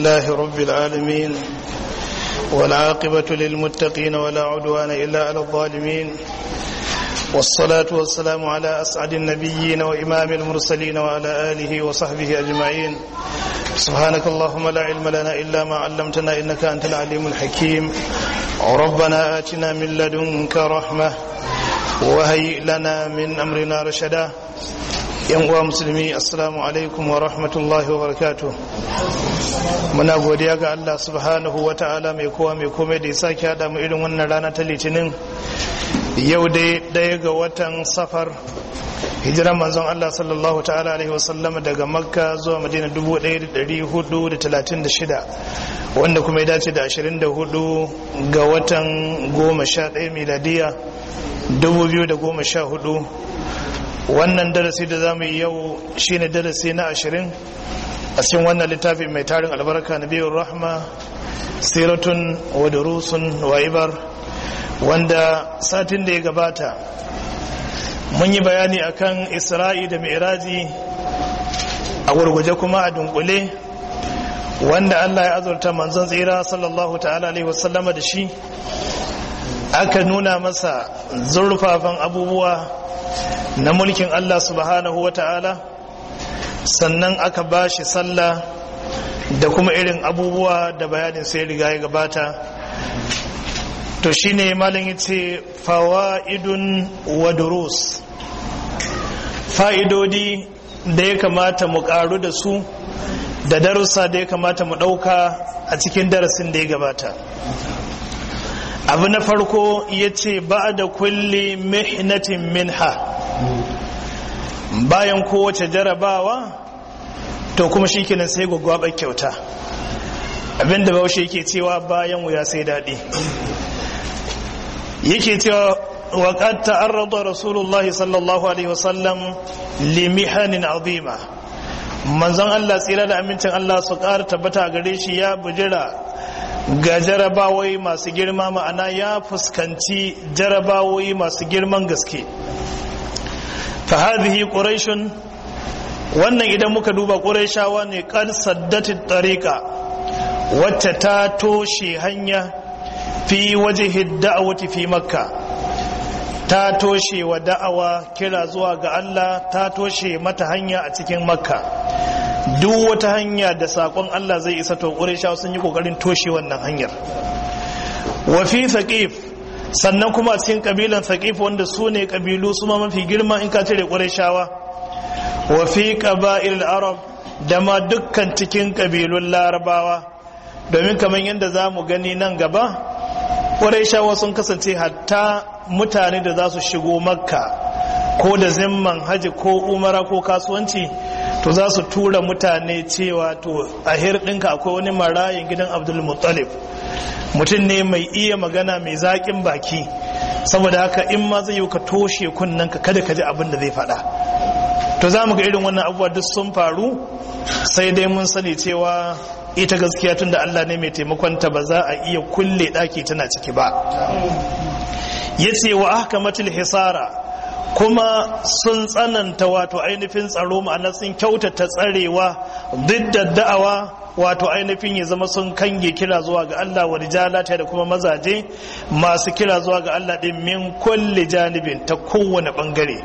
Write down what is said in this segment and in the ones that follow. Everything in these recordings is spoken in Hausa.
لله رب العالمين والعاقبة للمتقين ولا عدوان إلا على الظالمين والصلاة والسلام على أسعد النبيين وإمام المرسلين وعلى آله وصحبه أجمعين سبحانك اللهم لا علم لنا إلا ما علمتنا إنك أنت العليم الحكيم ربنا آتنا من لدنك رحمة وهيئ لنا من أمرنا رشدا yan uwa musulmi assalamu alaikum wa rahmatullahi wa barakatuh muna godiya ga Allah subhanahu wa ta'ala mai kowa mai komai da ya sake hada mu irin wannan rana ta litinin yau dai daya ga watan safar hijiran manzon Allah sallallahu ta'ala alaihi wasallama daga makka zuwa madina 1436 wanda kuma ya dace da 24 ga watan 11 miladiya 2014 wannan darasi da za mu yi yau shine darasi na ashirin a cikin wannan littafi mai tarin albarka na biyun rahma siratun wa durusun wa ibar wanda satin da ya gabata mun yi bayani akan isra'i da mi'raji a gurguje kuma a dunkule wanda allah ya azurta manzon tsira sallallahu ta'ala alaihi wasallama da shi aka nuna masa zurfafan abubuwa na mulkin Allah subhanahu wa ta'ala sannan aka ba shi sallah da kuma irin abubuwa da bayanin sai riga ya gabata to shine malin yace fawaidun wa durus fa'idodi da ya kamata mu karu da su da darussa da ya kamata mu dauka a cikin darasin da ya gabata abu na farko ya ce ba da kulle mihnatin minha bayan kowace jarabawa to kuma shi kenan sai gwaggwabar kyauta abinda baushe yake cewa bayan wuya sai daɗi yake cewa waƙad ta'arrada rasulullahi sallallahu alaihi wasallam limihanin azima manzon Allah tsira da amincin Allah su ƙara tabbata gare shi ya bujira ga jarabawai masu girma ma'ana ya fuskanci jarabawai masu girman gaske fa hadhihi quraishun wannan idan muka duba quraishawa ne qad saddati tariqa wacce ta toshe hanya fi wajhi da'awati fi makka ta toshe wa da'awa kira zuwa ga Allah ta toshe mata hanya a cikin makka duk wata hanya da sakon Allah zai isa to quraishawa sun yi kokarin toshe wannan hanyar wa fi thaqif sannan kuma a cikin kabilan thaqif wanda su ne kabilu su ma mafi girma in ka cire qurayshawa wa fi qaba'il arab da ma dukkan cikin kabilun larabawa domin kamar yadda za mu gani nan gaba qurayshawa sun kasance hatta mutane da za su shigo makka ko da zimman haji ko umara ko kasuwanci to za su tura mutane cewa to a ɗinka akwai wani marayin gidan abdul muttalib mutum ne mai iya magana mai zaƙin baki saboda haka in ma zai yi ka toshe kunnen ka kada ka ji abin da zai faɗa to za mu ga irin wannan abubuwa duk sun faru sai dai mun sani cewa ita gaskiya tun da Allah ne mai taimakonta ba za a iya kulle ɗaki tana ciki ba ya ce wa ahkamatul hisara kuma sun tsananta wato ainihin tsaro ma'ana sun kyautata tsarewa duk da da'awa wato ainihin ya zama sun kange kira zuwa ga Allah wa rijalata da kuma mazaje masu kira zuwa ga Allah din min kulli janibin ta kowane bangare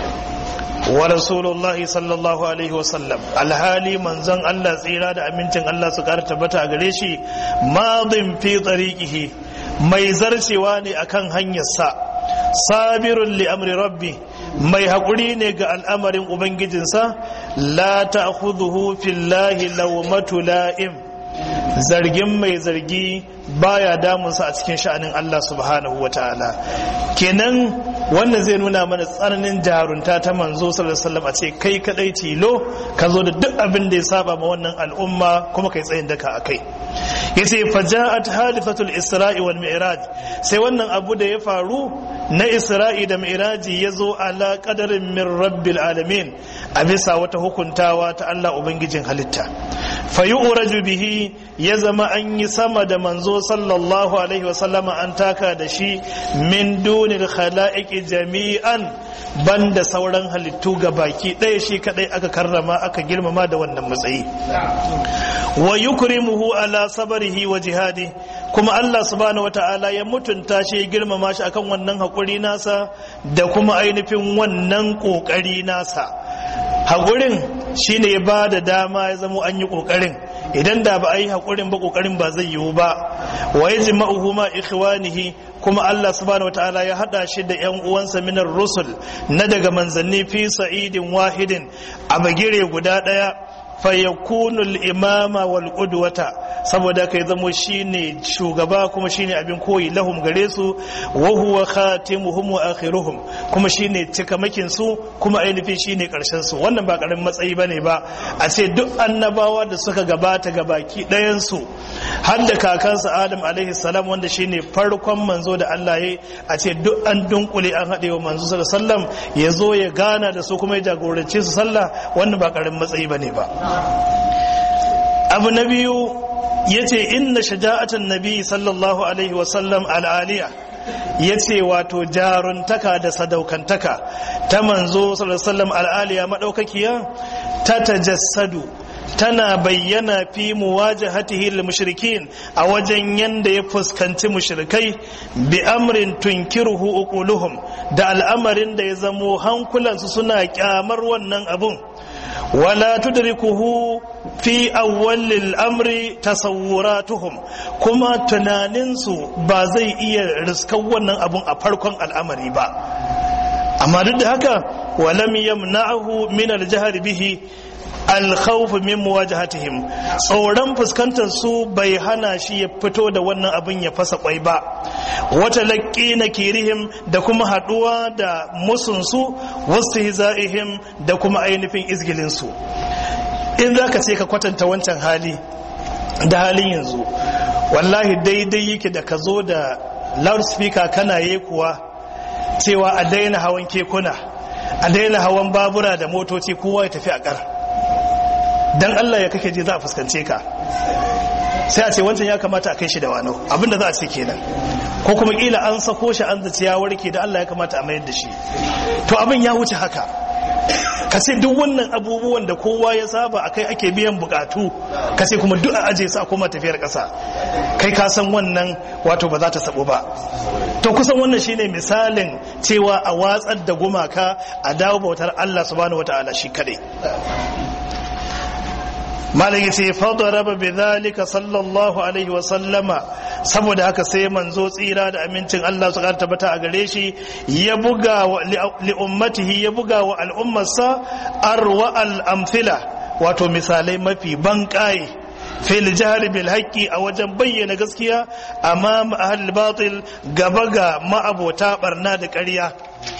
wa rasulullahi sallallahu alaihi wasallam alhali manzon Allah tsira da amincin Allah su kara tabbata a gare shi madin fi tariqihi mai zarcewa ne akan hanyarsa sabirun li amri rabbi mai haƙuri ne ga al'amarin ubangijinsa la ta fillahi lawmatu la'im zargin mai zargi baya damunsa a cikin sha'anin Allah subhanahu wa ta'ala kenan wannan zai nuna mana tsananin jarunta ta manzo sallallahu a ce kai kadai tilo ka zo da duk abin da ya saba ma wannan al'umma kuma kai tsayin daka akai yace faja'at halifatul isra'i wal mi'raj sai wannan abu da ya faru na isra'i da mi'raji ya zo ala qadarin min rabbil alamin a bisa wata hukuntawa ta Allah ubangijin halitta fayu'raju bihi ya zama an yi sama da manzo sallallahu alaihi wasallama an taka da shi min dunil khala'iqi jami'an banda sauran halittu ga baki ɗaya shi kadai aka karrama aka girmama da wannan matsayi wa yukrimuhu ala sabarihi wa jihadi kuma Allah subhanahu wata'ala ya mutunta shi ya girmama shi akan wannan haƙuri nasa da kuma ainihin wannan ƙoƙari nasa haƙurin shine ya ba da dama ya zama an yi ƙoƙarin idan da ba a yi haƙurin ba ƙoƙarin ba zai yiwu ba wa ya jima'uhu ma ikhwanihi kuma Allah subhanahu wataala ya hada shi da ƴan uwansa minar rusul na daga manzanni fi sa'idin wahidin a bagire guda ɗaya fayakunu imama wal qudwata saboda kai zamo shine shugaba kuma shine abin koyi lahum gare su wa huwa khatimuhum wa akhiruhum kuma shine cikamakin su kuma ainihin shine karshen su wannan ba karamin matsayi bane ba a ce duk annabawa da suka gabata ga baki ɗayan su har da kakansa Adam alaihi salam wanda shine farkon manzo da Allah ya a ce duk an dunkule an haɗe wa manzo sallallahu alaihi wasallam ya zo ya gana da su kuma ya jagorance su sallah wannan ba karamin matsayi bane ba abu na biyu ya ce inna shaja'atan nabi sallallahu alaihi wasallam al'aliya ya ce wato jaruntaka da sadaukantaka ta manzo sallallahu al'aliya maɗaukakiya ta tajassadu tana bayyana fi muwajahatihi lil mushrikin a wajen yanda ya fuskanci mushrikai bi amrin tunkiruhu uquluhum da al'amarin da ya zamo hankulansu suna kyamar wannan abun wala tudrikuhu fi awwalil amri tasawwuratuhum kuma tunaninsu ba zai iya riskan wannan abun a farkon al'amari ba amma duk da haka walam yamna'ahu min al-jahr bihi alkhawf min muwajahatihim tsoron fuskantar su bai hana shi ya fito da wannan abin ya fasa kwai ba wata laƙi na kirihim da kuma haɗuwa da musunsu wasu hiza'ihim da kuma ainihin izgilinsu in za ka ce ka kwatanta wancan hali da halin yanzu wallahi daidai yake da ka zo da loudspeaker kana yi kuwa cewa a daina hawan kekuna a daina hawan babura da motoci kowa ya tafi a ƙar dan Allah ya kake je za a fuskance ka sai a ce wancan ya kamata a kai shi da wano abinda za a ce kenan ko kuma kila an sako shi an zaci ya warke da Allah ya kamata a mayar da shi to abin ya wuce haka ka ce duk wannan abubuwan da kowa ya saba akai ake biyan bukatu ka ce kuma duk a aje su a koma tafiyar kasa kai ka san wannan wato ba za ta sabo ba to kusan wannan shine misalin cewa a watsar da gumaka a dawo bautar Allah subhanahu wataala shi kadai malam yace fadaraba bidhalika sallallahu alaihi wa sallama saboda haka sai manzo tsira da amincin Allah su tabbata a gare shi ya buga li ummatihi ya buga wa al'ummarsa arwa al amthila wato misalai mafi banƙaye fil jahri bil haqqi a wajen bayyana gaskiya amma ahlul batil gaba ga ma'abota barna da ƙarya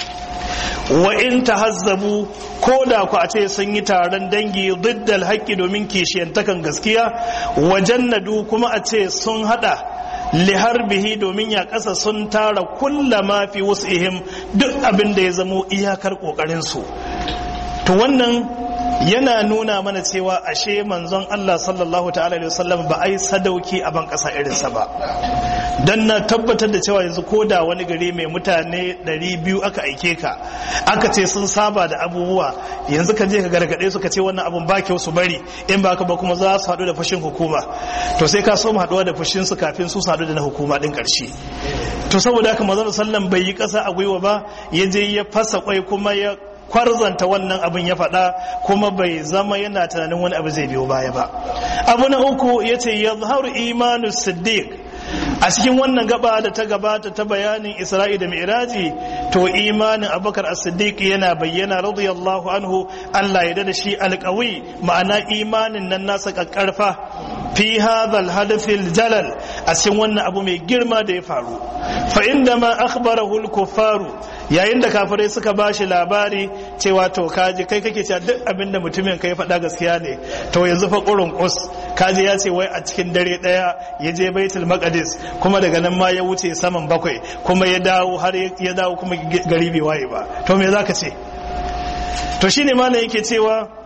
wa in tahazzabu ko da ku a ce sun yi taron dangi diddal haƙƙi domin kishiyantakan gaskiya wa jannadu kuma a ce sun hada liharbihi domin ya ƙasa sun tara kulla ma fi ihim duk abin da ya zamo iyakar ƙoƙarinsu to wannan yana nuna mana cewa ashe manzon Allah sallallahu ta'ala alaihi wasallam ba ai sadauki a ban kasa irinsa ba dan na tabbatar da cewa yanzu ko da wani gari mai mutane 200 aka aike ka aka ce sun saba da abubuwa yanzu ka je ka gargade su ka ce wannan abun ba kyau su bari in ba ka ba kuma za su haɗu da fushin hukuma to sai ka so mu haɗuwa da fushin su kafin su haɗu da na hukuma din ƙarshe to saboda haka manzon sallam bai yi ƙasa a gwiwa ba ya je ya fasa kwai kuma ya kwarzanta wannan abin ya faɗa kuma bai zama yana tunanin wani abu zai biyo baya ba abu na uku ya ce ya zaharu imanu siddiq a cikin wannan gaba da ta gabata ta bayanin isra'i da mi'raji to imanin abubakar as-siddiq yana bayyana radiyallahu anhu Allah ya da shi alƙawi ma'ana imanin nan nasa kakkarfa fi hadha al-hadaf jalal a cikin wannan abu mai girma da ya faru fa inda ma akhbarahu al-kuffaru yayin da kafirai suka ba shi labari cewa to kaji kai kake cewa duk abin da mutumin kai faɗa gaskiya ne to yanzu fa ƙurin ƙus kaji ya ce wai a cikin dare ɗaya ya je baitul maqdis kuma daga nan ma ya wuce saman bakwai kuma ya dawo har ya dawo kuma gari bai waye ba to me zaka ce to shine malam yake cewa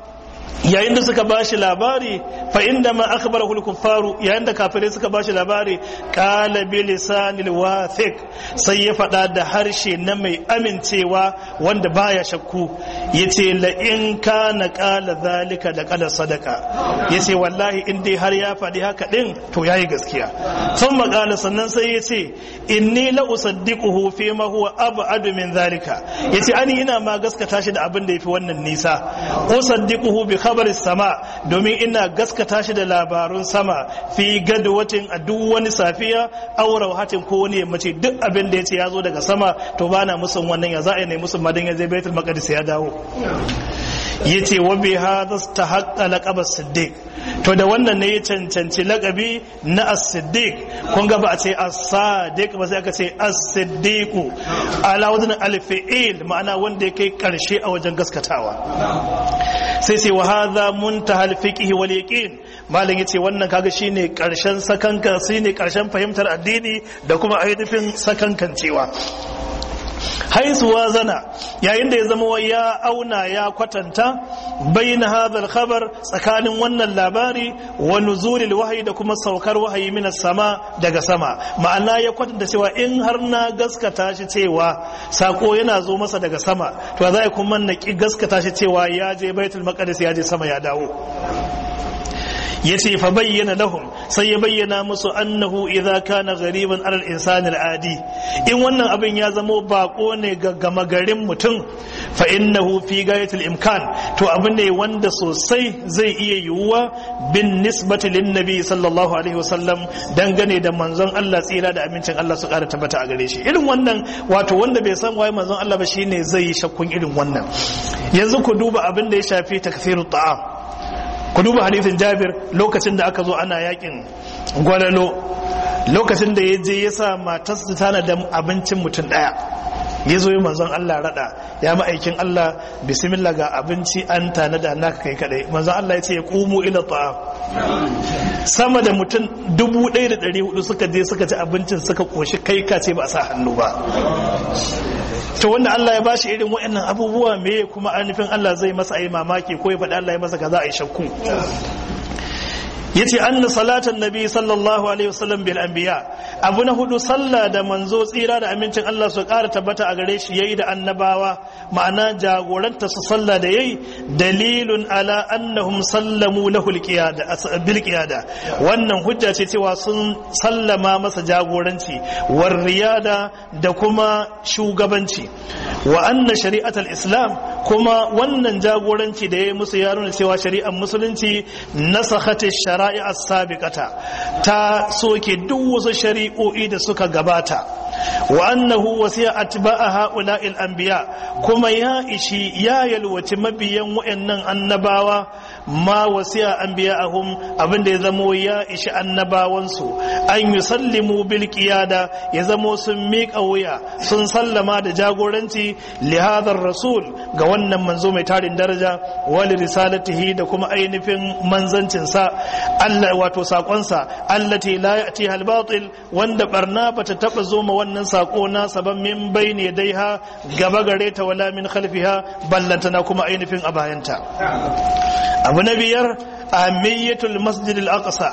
yayin da suka bashi labari fa inda ma akhbarahu al-kuffaru yayin da kafirai suka bashi labari qala bi lisanil wathiq sai ya fada da harshe na mai amincewa wanda baya shakku yace la in kana qala zalika da qala sadaka yace wallahi in dai har ya fadi haka din to yayi gaskiya sun makala sannan sai yace inni la usaddiquhu fi ma huwa ab'adu min zalika yace ani ina ma gaskata shi da abin da yafi wannan nisa usaddiquhu bi khabaris sama domin ina gaskata shi da labarun sama fi gadwatin a duk wani safiya aw rawhatin ko wani yammaci duk abin da yace ya zo daga sama to bana musun wannan ya za a ne musun madan ya je baitul maqdis ya dawo yace wa bi hadha istahaqqa laqab as-siddiq to da wannan ne ya cancanci laqabi na as-siddiq kun ga ba a ce as-sadiq ba sai aka ce as-siddiq ala wajen al-fi'il ma'ana wanda ya kai karshe a wajen gaskatawa sai sai wa hadha muntaha al-fiqh wal yaqin malam yace wannan kaga shine karshen sakanka shine karshen fahimtar addini da kuma ainihin sakankancewa haisu wazana yayin da ya zama ya auna ya kwatanta bayin hadal khabar tsakanin wannan labari wa nuzulil wahayi da kuma saukar wahayi min sama daga sama ma'ana ya kwatanta cewa in har na gaskata shi cewa sako yana zo masa daga sama to za kuma na ki gaskata shi cewa ya je baitul maqdis ya je sama ya dawo ya ce fa bayyana lahum sai ya bayyana musu annahu idza kana ghariban alal insani al'adi in wannan abin ya zamo bako ne ga gama garin mutum fa innahu fi gayatil imkan to abin ne wanda sosai zai iya yiwuwa bin nisbati lin nabi sallallahu alaihi wasallam dangane da manzon Allah tsira da amincin Allah su kara tabbata a gare shi irin wannan wato wanda bai san waye manzon Allah ba shine zai yi shakkun irin wannan yanzu ku duba abin da ya shafi takfirut ta'am ku duba hadithin jabir lokacin da aka zo ana yakin gwalalo lokacin da ya je ya sa matarsa tana da abincin mutum daya ya zo yi manzon Allah rada ya ma'aikin Allah bismillah ga abinci an tana da naka kai kadai manzon Allah ya ce ya kumu ila ta'am sama da mutum dubu ɗaya da ɗari hudu suka je suka ci abincin suka koshi kai ka ce ba a sa hannu ba to wanda Allah ya bashi irin waɗannan abubuwa me kuma anufin Allah zai masa ayi mamaki ko ya faɗi Allah ya masa kaza a yi shakku yace anna salatan nabi sallallahu alaihi wasallam bil anbiya abu na hudu sallah da manzo tsira da amincin Allah su ƙara tabbata a gare shi yayi da annabawa ma'ana jagoranta su sallah da yayi dalilun ala annahum sallamu lahu bil qiyada wannan hujja ce cewa sun sallama masa jagoranci war riyada da kuma shugabanci wa anna shari'atul islam kuma wannan jagoranci da yayi musu ya nuna cewa shari'ar musulunci nasakhat shara'i as-sabiqata ta soke duk wasu shari'o'i da suka gabata wa annahu wasiya atba'a ha'ula'il anbiya kuma ya ishi ya yalwaci mabiyan wayannan annabawa ma wasiya anbiya'ahum abinda ya zamo ya ishi annabawansu an yusallimu bil qiyada ya zamo sun miƙa wuya sun sallama da jagoranci li hadar rasul ga wannan manzo mai tarin daraja wali risalatihi da kuma ainihin manzancinsa Allah wato sakonsa allati la ya'ti al batil wanda barna bata taba zo ma wannan sako na saban min bayni daiha gaba gare ta wala min khalfiha ballantana kuma ainihin a bayanta abu na biyar ahmiyatul masjid al-aqsa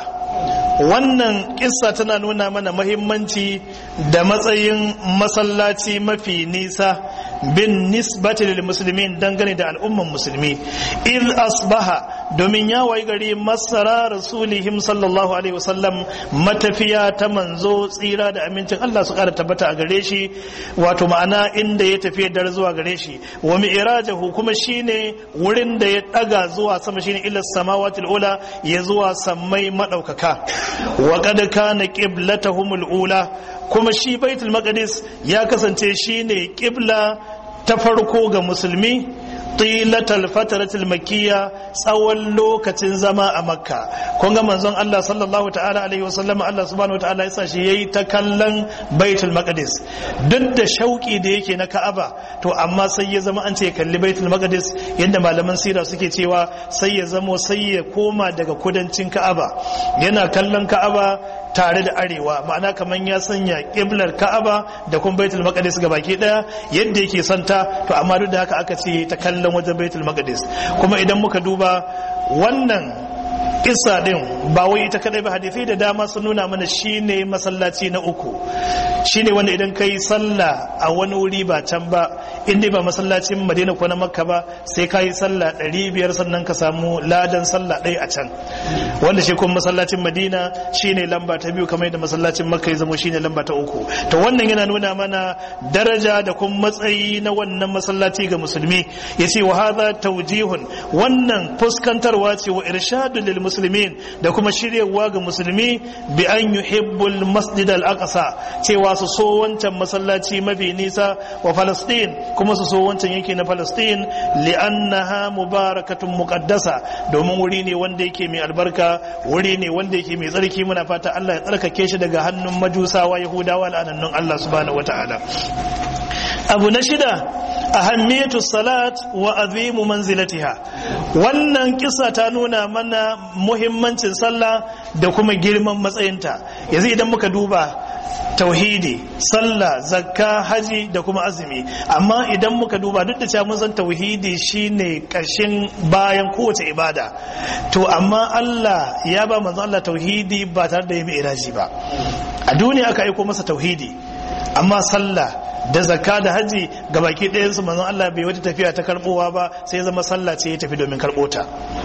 wannan kissa tana nuna mana mahimmanci da matsayin masallaci mafi nisa bin nisbati lil muslimin dangane da al'umman musulmi iz asbaha domin ya wayi gari masara rasulihim sallallahu alaihi wasallam matafiya ta manzo tsira da amincin Allah su kara tabbata a gare shi wato ma'ana inda ya tafi dar zuwa gare shi wa mi'rajahu kuma shine wurin da ya daga zuwa sama shine ila samawatil ula ya zuwa sammai madaukaka wa qad kana qiblatuhumul ula kuma shi baitul maqdis ya kasance shine qibla ta farko ga musulmi tilatal fataratul makiyya tsawon lokacin zama a makka kun ga manzon Allah sallallahu ta'ala alaihi wasallam Allah subhanahu wa ta'ala yasa shi yayi ta kallon baitul maqdis duk da shauki da yake na ka'aba to amma sai ya zama an ce kalli baitul maqdis yadda malaman sira suke cewa sai ya zamo sai ya koma daga kudancin ka'aba yana kallon ka'aba tare da arewa ma'ana kamar ya sanya kiblar ka'aba da kuma baitul maqdis ga baki daya yadda yake santa to amma duk da haka aka ce ta kallon wajen baitul maqdis kuma idan muka duba wannan kissa din ba wai ita kadai ba hadisi da dama sun nuna mana shine masallaci na uku shine wanda idan kai sallah a wani wuri ba can ba inda ba masallacin madina ko na makka ba sai ka yi sallah ɗari biyar sannan ka samu ladan sallah ɗaya a can wanda shi kuma masallacin madina shine lamba ta biyu kamar yadda masallacin makka ya zama shine lamba ta uku to wannan yana nuna mana daraja da kuma matsayi na wannan masallaci ga musulmi yace wa hadha tawjihun wannan fuskantarwa ce wa irshadun lil muslimin da kuma shiryawa ga musulmi bi an yuhibbul masjid al aqsa cewa su so wancan masallaci mafi nisa wa falastin kuma su so wancan yanki na falastin li'annaha mubarakatun muqaddasa domin wuri ne wanda yake mai albarka wuri ne wanda yake mai tsarki muna fata Allah ya tsarkake shi daga hannun majusawa yahudawa la'anannun Allah subhanahu wataala abu na shida ahammiyatu salat wa azimu manzilatiha wannan kisa ta nuna mana muhimmancin sallah da kuma girman matsayinta yanzu idan muka duba tauhidi sallah zakka haji da kuma azumi amma idan muka duba duk da cewa mun san tauhidi shine kashin bayan kowace ibada to amma Allah ya ba manzo Allah tauhidi ba tare da yi iraji ba a duniya aka aiko masa tauhidi amma sallah da zakka da haji ga baki ɗayan su manzon Allah bai wata tafiya ta karbowa ba sai zama sallah ce ya tafi domin karɓo ta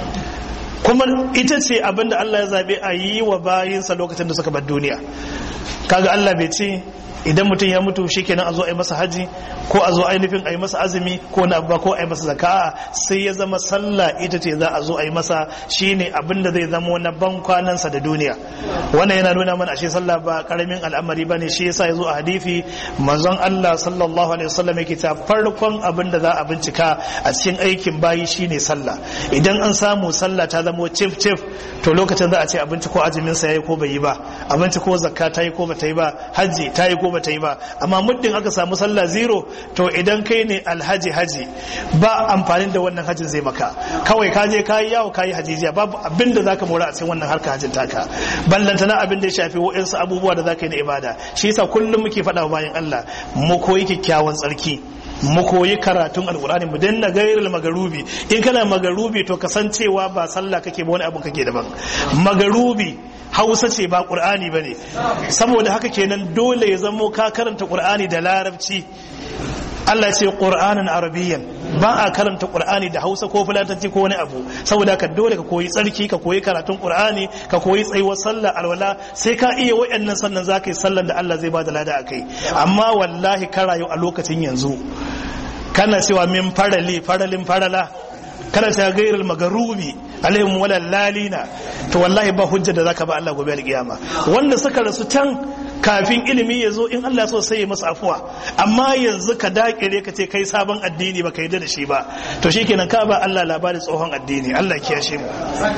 kuma ita ce abinda Allah ya zabe a yi wa bayinsa lokacin da suka bar duniya kaga Allah bai ce idan mutum ya mutu shikenan a zo a yi masa haji ko a zo ainihin a yi masa azumi ko na abba ko a yi masa zaka sai ya zama sallah ita ce za a zo a yi masa shine abin da zai zama na ban kwanansa da duniya wannan yana nuna mana ashe sallah ba karamin al'amari bane shi yasa ya zo a hadisi manzon Allah sallallahu alaihi wasallam yake ta farkon abin da za a bincika a cikin aikin bayi shine sallah idan an samu sallah ta zama cif cif to lokacin za a ce abinci ko azumin sa yayi ko bai yi ba abinci ko zakka ta yi ko ba ta yi ba hajji ta yi ko ba ta yi ba amma muddin aka samu sallah zero to idan kai ne alhaji haji ba amfanin da wannan hajjin zai maka kawai ka je kayi yawo kayi hajijiya babu abin da zaka mora a cikin wannan harka hajjin taka ballanta na abin da ya shafi wa'insu abubuwa da zaka yi na ibada shi yasa kullum muke faɗa wa bayan Allah mu koyi kyakkyawan tsarki mu koyi karatun alkur'ani mu danna gairul magarubi in kana magarubi to kasancewa ba sallah kake ba wani abu kake daban magarubi hausa ce ba qur'ani bane saboda haka kenan dole ya zamo ka karanta qur'ani da larabci Allah ce qur'anan arabiyyan ba a karanta qur'ani da hausa ko fulatanci ko wani abu saboda ka dole ka koyi tsarki ka koyi karatun qur'ani ka koyi tsayuwar sallah alwala sai ka iya wayannan sannan zaka yi sallan da Allah zai bada lada akai amma wallahi ka rayu a lokacin yanzu kana cewa min farali faralin farala kana cewa gairul magarubi alaihim wala lalina to wallahi ba hujja da zaka ba Allah gobe alkiyama wanda suka rasu can kafin ilimi ya zo in Allah so sai ya masa afuwa amma yanzu ka dakire ka ce kai sabon addini ba ka yi da shi ba to shikenan ka ba Allah labarin tsohon addini Allah kiyashe mu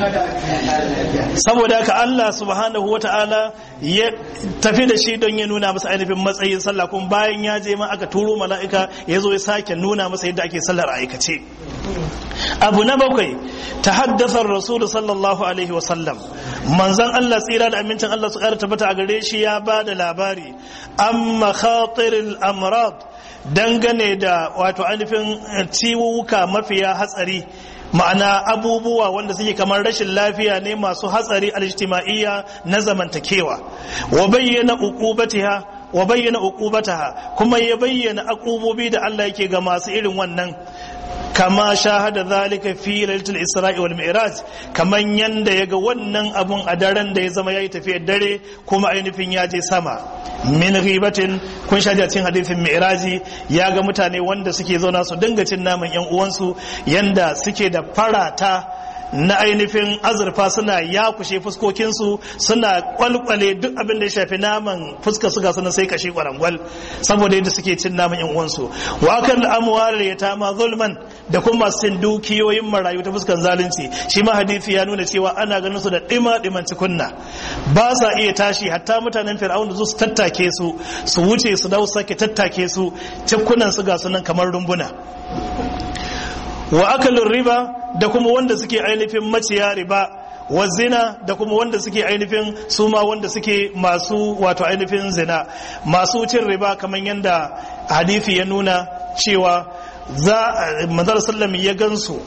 saboda haka Allah subhanahu wata'ala ya tafi da shi don ya nuna masa ainihin matsayin sallah kuma bayan ya je ma aka turo mala'ika ya zo ya sake nuna masa yadda ake sallar aikace abu na bakwai ta haddasa rasul sallallahu alaihi wasallam manzan Allah tsira da amincin Allah su kara tabbata a gare shi ya ba da labari an makhatiril amrad dangane da wato ainihin ciwuka mafiya hatsari ma'ana abubuwa wanda suke kamar rashin lafiya ne masu hatsari alijtima'iyya na zamantakewa wa bayyana uqubatiha wa bayyana uqubataha kuma ya bayyana akubobi da Allah yake ga masu irin wannan kama shahada zalika fi lailatul isra'i wal mi'raj kaman yanda yaga wannan abun a daren da ya zama yayi tafiyar dare kuma ainihin ya je sama min ghibatin kun shaji cikin hadisin mi'raji ya ga mutane wanda suke zauna su dinga cin naman yan uwansu yanda suke da farata na ainihin azurfa suna yakushe fuskokinsu suna kwalkwale duk abin da ya shafi naman fuska suga suna sai kashe kwarangwal saboda yadda suke cin naman yan uwansu wa kan amwar ya tama zulman da kuma sin dukiyoyin marayu ta fuskan zalunci shi ma hadisi ya nuna cewa ana ganin su da dima diman cikunna ba sa iya tashi hatta mutanen fir'aun da su tattake su su wuce su dau sake tattake su cikunan su ga sunan kamar rumbuna wa akalin riba da kuma wanda suke ainihin maciya riba wa zina da kuma wanda suke ainihin su ma wanda suke masu wato ainihin zina masu cin riba kamar yadda hadithi ya nuna cewa za manzar sallam ya gansu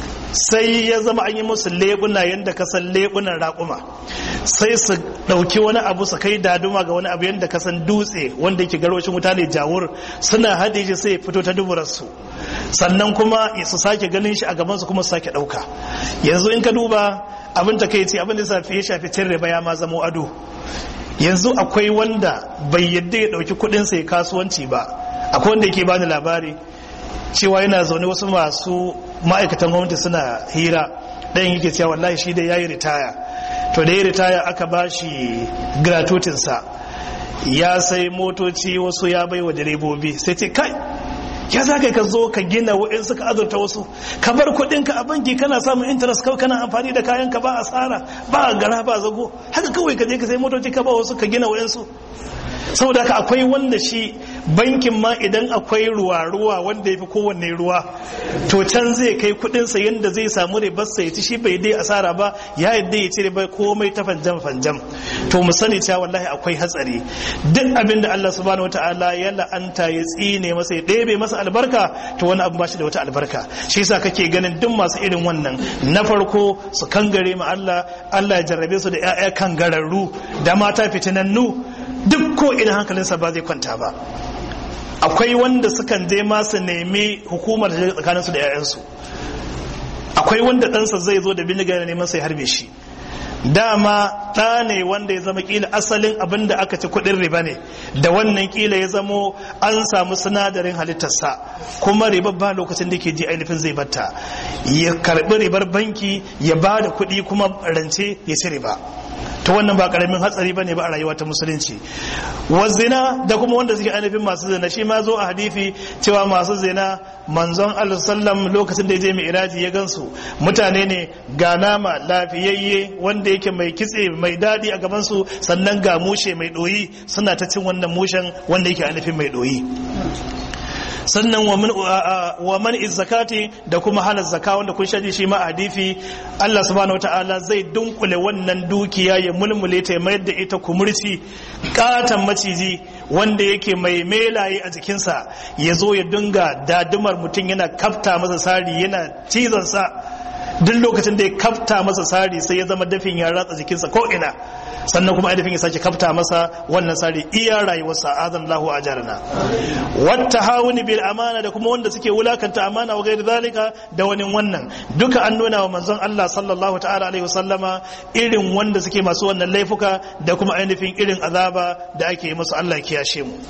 sai ya zama an yi musu lebuna yadda ka san lebunan raƙuma sai su ɗauki wani abu su kai daduma ga wani abu yadda ka san dutse wanda yake garwashin wuta ne jawur suna haɗe shi sai fito ta duburarsu sannan kuma su sake ganin shi a gabansu kuma su sake ɗauka yanzu in ka duba abin ta kai ce abin da ya shafi cin riba ya ma zamo ado yanzu akwai wanda bai yadda ya ɗauki kuɗinsa ya kasuwanci ba akwai wanda yake bani labari cewa yana zaune wasu masu ma'aikatan gwamnati suna hira ɗayan yake cewa wallahi shi da ya yi ritaya to da ya ritaya aka ba shi gratuitinsa ya sai motoci wasu ya bai wa direbobi sai ce kai ya za ka zo ka gina wa'in suka azurta wasu ka bar kuɗinka a banki kana samun interest kawai kana amfani da kayanka ba asara ba gara ba zago haka kawai ka je ka sai motoci ka ba wasu ka gina wa'in su saboda haka akwai wanda shi bankin ma idan akwai ruwa-ruwa wanda ya fi kowanne ruwa to can zai kai kudinsa yadda zai samu ribarsa ya ci shi bai dai asara ba ya yadda ya ci ribar komai ta fanjam fanjam to mu sani cewa wallahi akwai hatsari duk abin da Allah subhanahu wataala ya la'anta ya tsine masa ya ɗebe masa albarka to wani abu ba shi da wata albarka shi yasa kake ganin duk masu irin wannan na farko su kangare ma Allah Allah ya jarrabe su da 'ya'ya kangararru da mata fitinannu duk ko idan hankalinsa ba zai kwanta ba akwai wanda sukan je ma su nemi hukumar da tsakaninsu da 'ya'yansu akwai wanda ɗansa zai zo da bindiga da neman sai harbe shi dama ɗa ne wanda ya zama kila asalin abin da aka ci kuɗin riba ne da wannan kila ya zamo an samu sinadarin halittarsa kuma riba ba lokacin da ke ji ainihin zai batta ya karɓi ribar banki ya ba da kuɗi kuma rance ya ci riba ta wannan ba karamin hatsari bane ba a rayuwa ta musulunci wa zina da kuma wanda suke ainihin masu zina shi ma zo a hadifi cewa masu zina manzon Allah sallam lokacin da ya je mai iraji ya gansu mutane ne ga nama lafiyayye wanda yake mai kitse mai dadi a gaban su sannan ga mushe mai doyi suna ta cin wannan mushen wanda yake ainihin mai doyi sannan wa man zakati da kuma hana zaka wanda kun shaji shi ma a hadifi Allah subhanahu wataala zai dunkule wannan dukiya ya mulmule ta mayar da ita kumurci katan maciji wanda yake mai melaye a jikinsa ya zo ya dinga dadumar mutum yana kafta masa sari yana cizon sa duk lokacin da ya kafta masa sari sai ya zama dafin ya ratsa jikinsa ko ina sannan kuma ainihin ya sake kafta masa wannan sari iya rayuwarsa azan lahu a jarana wata hawuni bil amana da kuma wanda suke wulakanta amana wa gairi zalika da wani wannan duka an nuna wa manzon Allah sallallahu ta'ala alaihi wasallama irin wanda suke masu wannan laifuka da kuma ainihin irin azaba da ake yi musu Allah kiyashe mu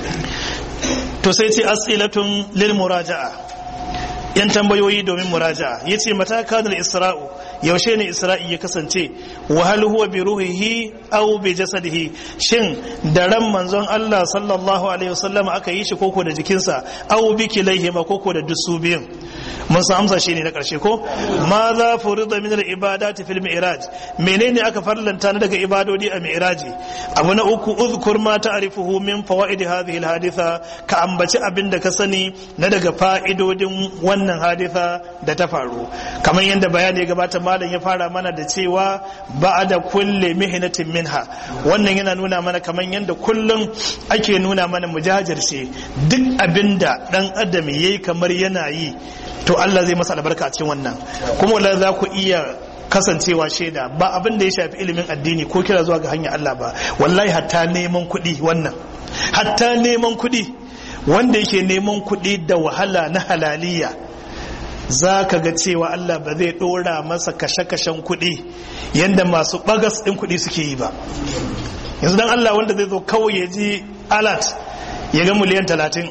to sai ce as'ilatun lil muraja'a yan tambayoyi domin muraja'a yace mata kanal isra'u yaushe ne isra'i ya kasance wa hal huwa bi ruhihi aw bi jasadihi shin da ran manzon Allah sallallahu alaihi wasallam aka yi shi koko da jikinsa aw bi kilaihi ma koko da dusu biyun mun san amsa shine na karshe ko ma za furida min al ibadati fil mi'raj menene aka farlanta na daga ibadodi a mi'raji abu na uku uzkur ma ta'rifuhu min fawaid hadhihi al haditha ka ambaci abin da ka sani na daga fa'idodin wannan haditha da ta faru kamar yadda bayani ya gabata malam ya fara mana da cewa ba da kulle mihinatin minha wannan yana nuna mana kamar yadda kullum ake nuna mana mujajirce duk abinda dan adam yayi kamar yana yi to Allah zai masa albarka a cikin wannan kuma wallahi za ku iya kasancewa shaida ba abin da ya shafi ilimin addini ko kira zuwa ga hanyar Allah ba wallahi hatta neman kuɗi wannan hatta neman kuɗi wanda yake neman kuɗi da wahala na halaliya za ka ga cewa Allah ba zai ɗora masa kashe-kashen kuɗi yadda masu ɓagas ɗin kuɗi suke yi ba yanzu don Allah wanda zai zo kawai ya ji alat ya ga miliyan talatin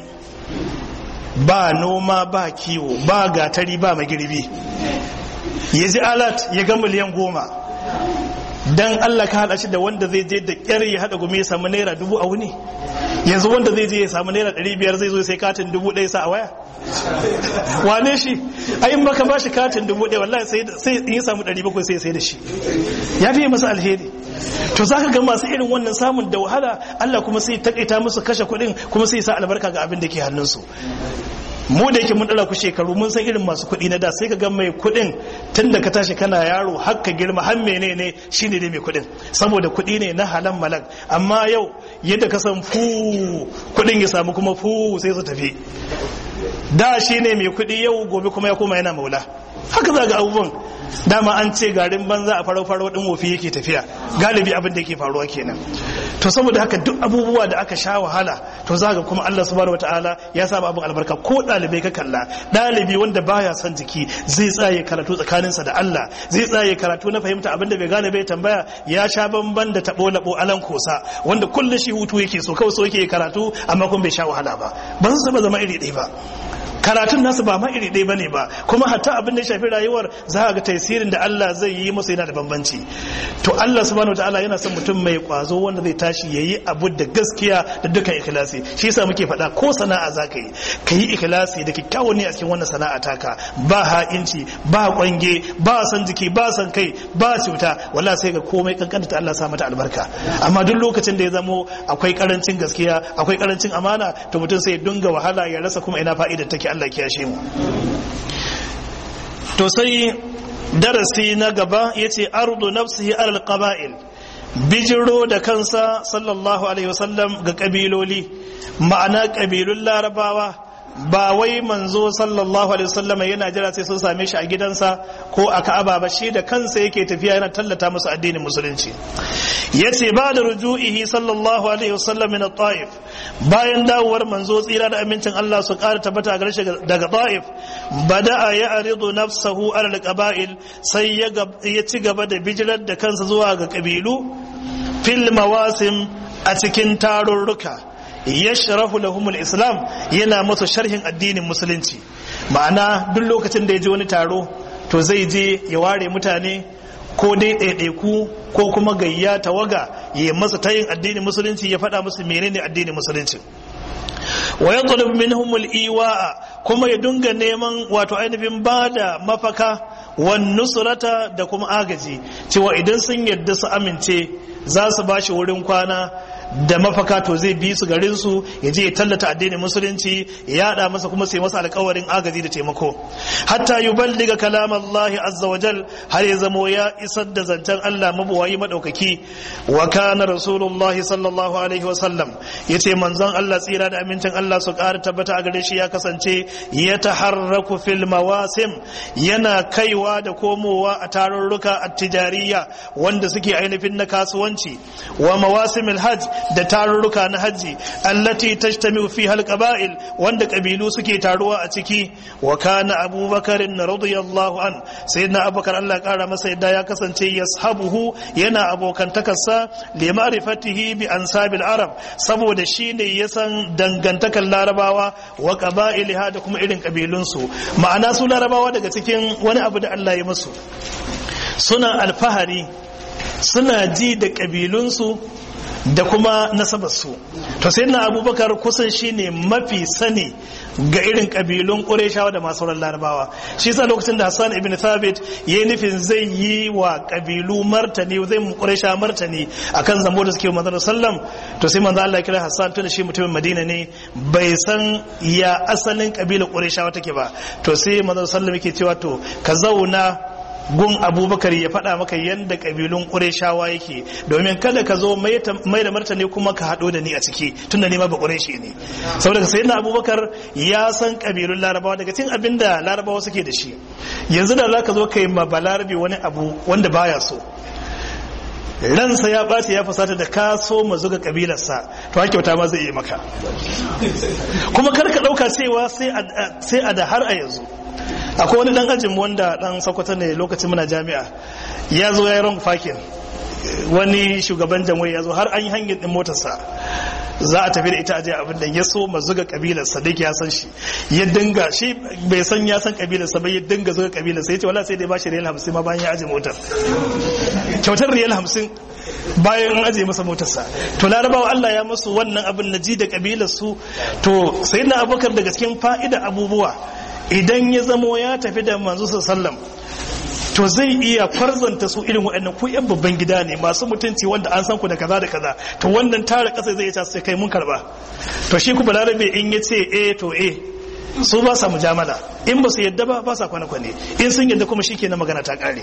ba noma ba kiwo ba gatari ba magirbi ya ji alat ya ga miliyan goma don Allah ka haɗa shi da wanda zai je da ƙyar ya haɗa gumi ya samu naira dubu a wuni yanzu wanda zai je ya samu naira ɗari biyar zai zo sai katin dubu ɗaya sa a waya wane shi a in baka bashi katin dubu ɗaya wallahi sai in ya samu ɗari bakwai sai sai da shi ya fiye masa alheri to za ka ga masu irin wannan samun da wahala Allah kuma sai takaita musu kashe kuɗin kuma sai sa albarka ga abin da ke hannunsu mu da yake mun dala ku shekaru mun san irin masu kuɗi na da sai ka ga mai kuɗin tun da ka tashi kana yaro har ka girma har menene shine dai mai kuɗin saboda kuɗi ne na halan malak amma yau yadda ka san fu kuɗin ya samu kuma fu sai su tafi da shine mai kuɗi yau gobe kuma ya koma yana maula haka za ga abubuwan dama an ce garin banza a farau farau din wofi yake tafiya galibi abin da yake faruwa kenan to saboda haka duk abubuwa da aka sha wahala to za ga kuma Allah subhanahu wataala ya sa abin albarka ko dalibai ka kalla dalibi wanda baya son jiki zai tsaye karatu tsakaninsa da Allah zai tsaye karatu na fahimta abin da bai gane bai tambaya ya sha bamban da tabo labo alan kosa wanda kullum shi hutu yake so kawai so yake karatu amma kuma bai sha wahala ba ba su zama iri ɗaya ba karatun nasu ba ma iri ɗaya bane ba kuma hatta abin da ya shafi rayuwar za ga tasirin da Allah zai yi musu yana da bambanci to Allah subhanahu wataala yana son mutum mai kwazo wanda zai tashi yayi abu da gaskiya da dukkan ikhlasi shi yasa muke faɗa ko sana'a zaka yi ka yi ikhlasi da kyakkyawan ne a cikin wannan sana'a taka ba ha'inci ba kwange ba san jiki ba san kai ba cuta wallahi sai ga komai kankanta Allah sa mata albarka amma duk lokacin da ya zamo akwai karancin gaskiya akwai karancin amana to mutum sai ya dunga wahala ya rasa kuma ina fa'idar take Allah kiyashe mu to sai darasi na gaba yace ardu nafsihi alal qaba'il bijiro da kansa sallallahu alaihi wasallam ga kabiloli ma'ana kabilun larabawa ba wai manzo sallallahu alaihi wasallam yana jira sai sun same shi a gidansa ko a Ka'aba ba shi da kansa yake tafiya yana tallata musu addinin musulunci yace ba da ruju'ihi sallallahu alaihi wasallam min at-Taif bayan dawowar manzo tsira da amincin Allah su ƙara tabbata a garshe daga Taif bada'a ya aridu nafsahu ala al-qaba'il sai ya ci gaba da bijirar da kansa zuwa ga kabilu fil mawasim a cikin tarurruka yashrahu lahumul islam yana musu sharhin addinin musulunci ma'ana duk lokacin da ya je wani taro to zai je ya ware mutane ko dai ɗaiɗaiku ko kuma gayya tawaga ya masa tayin addinin musulunci ya faɗa musu menene addinin musulunci wa yatlub minhum al-iwa'a kuma ya dunga neman wato ainihin bada mafaka wan nusrata da kuma agaji cewa idan sun yadda su amince za su bashi wurin kwana da mafaka to zai bi su garin su ya je ya tallata addinin musulunci ya yada masa kuma sai masa alƙawarin agaji da taimako hatta yuballiga kalam Allah azza wajal har ya zamo ya isar da zancen Allah mabuwayi madaukaki wa kana rasulullahi sallallahu alaihi wa sallam yace manzon Allah tsira da amincin Allah su ƙara tabbata a gare shi ya kasance ya taharraku fil mawasim yana kaiwa da komowa a tarurruka at-tijariya wanda suke ainihin na kasuwanci wa mawasimil hajj da tarurruka na hajji allati tajtami'u fiha alqaba'il wanda kabilu suke taruwa a ciki wa kana abubakar radiyallahu an sayyidina abubakar Allah kara masa yadda ya kasance yashabuhu yana abokantakarsa li ma'rifatihi bi ansabil arab saboda shine ya san dangantakar larabawa wa qaba'iliha da kuma irin kabilunsu ma'ana su larabawa daga cikin wani abu da Allah ya musu suna alfahari suna ji da kabilunsu da kuma nasabarsu to sai na abubakar kusan shine mafi sani ga irin kabilun ƙureshawa da masu sauran larabawa shi sa lokacin da hassan ibn thabit ya yi nufin zai yi wa kabilu martani zai mu ƙuresha martani akan zambo da suke manzon sallam to sai manzo Allah kira hassan tun shi mutumin madina ne bai san ya asalin kabilar ƙureshawa take ba to sai manzon sallam yake cewa to ka zauna gun abubakar ya faɗa maka yadda ƙabilun ƙureshawa yake domin kada ka zo mai da martani kuma ka haɗo da ni a ciki tun da nima ba ƙureshi ne saboda sai na abubakar ya san ƙabilun larabawa daga cikin abin da larabawa suke da shi yanzu da za ka zo ka yi ma balarabe wani abu wanda baya so ransa ya ɓace ya fusata da ka so ma zuga kabilarsa to haka kyauta ma zai yi maka kuma kar ka ɗauka cewa sai a da har a yanzu akwai wani dan ajin wanda dan sakwata ne lokacin muna jami'a ya zo ya yi wrong fakin wani shugaban jamhuri ya zo har an yi hanyar din motarsa za a tafi da ita aje abin da ya so ma zuga kabilarsa da ya san shi ya dinga shi bai san ya san kabilarsa ba ya dinga zuga kabilarsa ya ce wala sai dai ba shi riyal hamsin ma bayan ya aje motar kyautar riyal hamsin bayan an aje masa motarsa to larabawa Allah ya masu wannan abin na ji da kabilarsu to sai na abokar daga cikin fa'ida abubuwa idan ya zamo ya tafi da manzo sallam to zai iya farzanta su irin waɗannan ku yan babban gida ne masu mutunci wanda an san ku da kaza da kaza to wannan tara ƙasa zai ta sai kai mun karba to shi ku balarabe in ya ce eh to eh su ba sa mujamala in ba su yadda ba ba sa kwane-kwane in sun yadda kuma shi na magana ta kare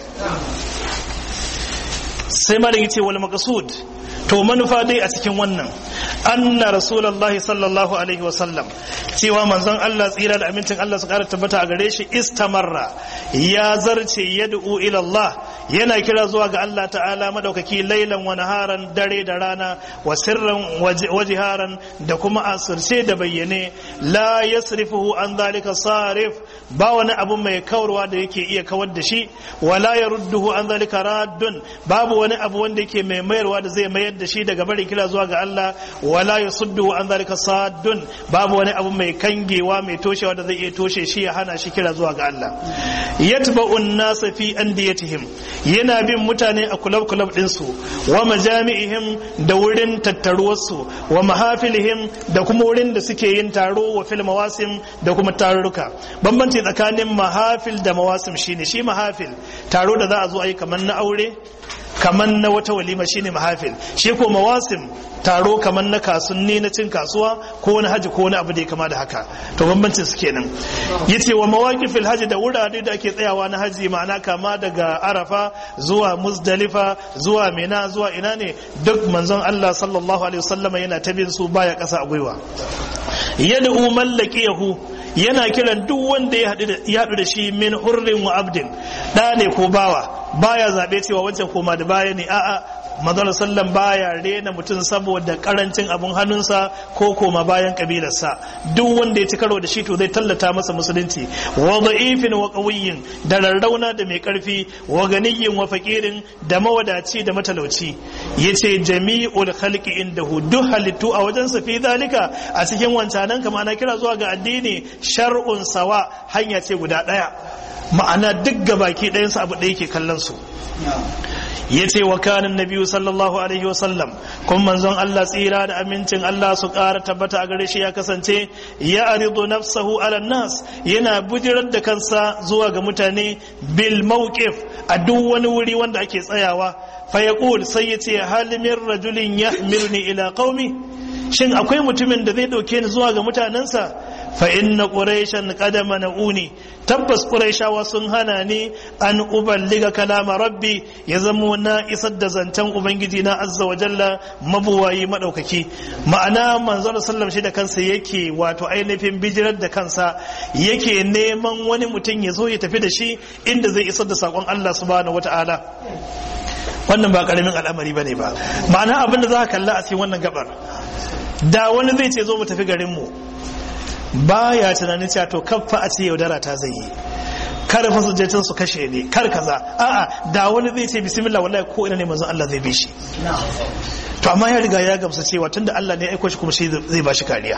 sai malam yace wal maqsud to manufa dai a cikin wannan anna rasulullahi sallallahu alaihi wasallam cewa manzon Allah tsira da amincin Allah su kara tabbata a gare shi istamarra ya zarce yad'u ila Allah yana kira zuwa ga Allah ta'ala madaukaki lailan wa naharan dare da rana wa sirran wajiharan da kuma asirce da bayyane la yasrifuhu an zalika sarif ba wani abu mai kawarwa da yake iya kawar da shi wala yarudduhu an zalika raddun babu wani abu wanda yake mai mayarwa da zai mayar da shi daga bari kira zuwa ga Allah wala yasudduhu an zalika saddun babu wani abu mai kangewa mai toshewa da zai iya toshe shi ya hana shi kira zuwa ga Allah yatba'u an-nasa fi andiyatihim yana bin mutane a kulab kulab din su wa majami'ihim da wurin tattaruwarsu wa mahafilihim da kuma wurin da suke yin taro wa fil mawasim da kuma tarurruka bambanci tsakanin mahafil da mawasim shine shi mahafil taro da za a zo a yi kamar na aure kamar na wata walima shine mahafil shi ko mawasim taro kamar na kasunni na cin kasuwa ko wani haji ko wani abu da ya kama da haka to bambancin su kenan yace wa mawaqifil haji da wurare da ake tsayawa na haji ma'ana kama daga arafa zuwa muzdalifa zuwa mina zuwa ina ne duk manzon Allah sallallahu alaihi wasallama yana ta bin su baya kasa a gwiwa yad'u mallakiyahu yana kiran duk wanda ya haɗu da shi min hurrin wa abdin ɗa ne ko bawa baya zaɓe cewa wancan koma da baya ne a'a manzon sallan baya rena mutum saboda karancin abun hannunsa ko koma bayan kabilarsa duk wanda ya ci karo da shi to zai tallata masa musulunci wa da'ifin wa qawiyyin da rarrauna da mai karfi wa ganiyyin wa faqirin da mawadaci da matalauci yace jami'ul khalqi indahu duk halittu a wajen sa fi zalika a cikin wancanan kama ana kira zuwa ga addini shar'un sawa hanya ce guda daya ma'ana duk gabaki ɗayansu abu ɗaya ke kallon su ya ce wa kanin nabiyu sallallahu alaihi wasallam kun manzon Allah tsira da amincin Allah su ƙara tabbata a gare shi ya kasance ya aridu nafsahu ala nas yana bujirar da kansa zuwa ga mutane bil mawqif a duk wani wuri wanda ake tsayawa fa yaqul sai ya ce hal min rajulin yahmiluni ila qaumi shin akwai mutumin da zai dauke ni zuwa ga mutanensa fa inna quraishan qad mana'uni tabbas quraishawa sun hana ni an uballiga kalama rabbi ya zamo na isar da zancen ubangiji na azza wa jalla mabuwayi madaukaki ma'ana manzon sallam shi da kansa yake wato ainihin bijirar da kansa yake neman wani mutum ya zo ya tafi da shi inda zai isar da sakon Allah subhanahu wataala wannan ba karamin al'amari bane ba ma'ana abin da za ka kalla a cikin wannan gabar da wani zai ce zo mu tafi garin mu baya tunanin cewa to kaffa a ce yaudara ta zai yi kar fa sujjatan su kashe ne kar kaza a'a da wani zai ce bismillah wallahi ko ina ne manzon Allah zai bi shi to amma ya riga ya gamsa cewa tunda Allah ne ya aiko shi kuma shi zai ba shi kariya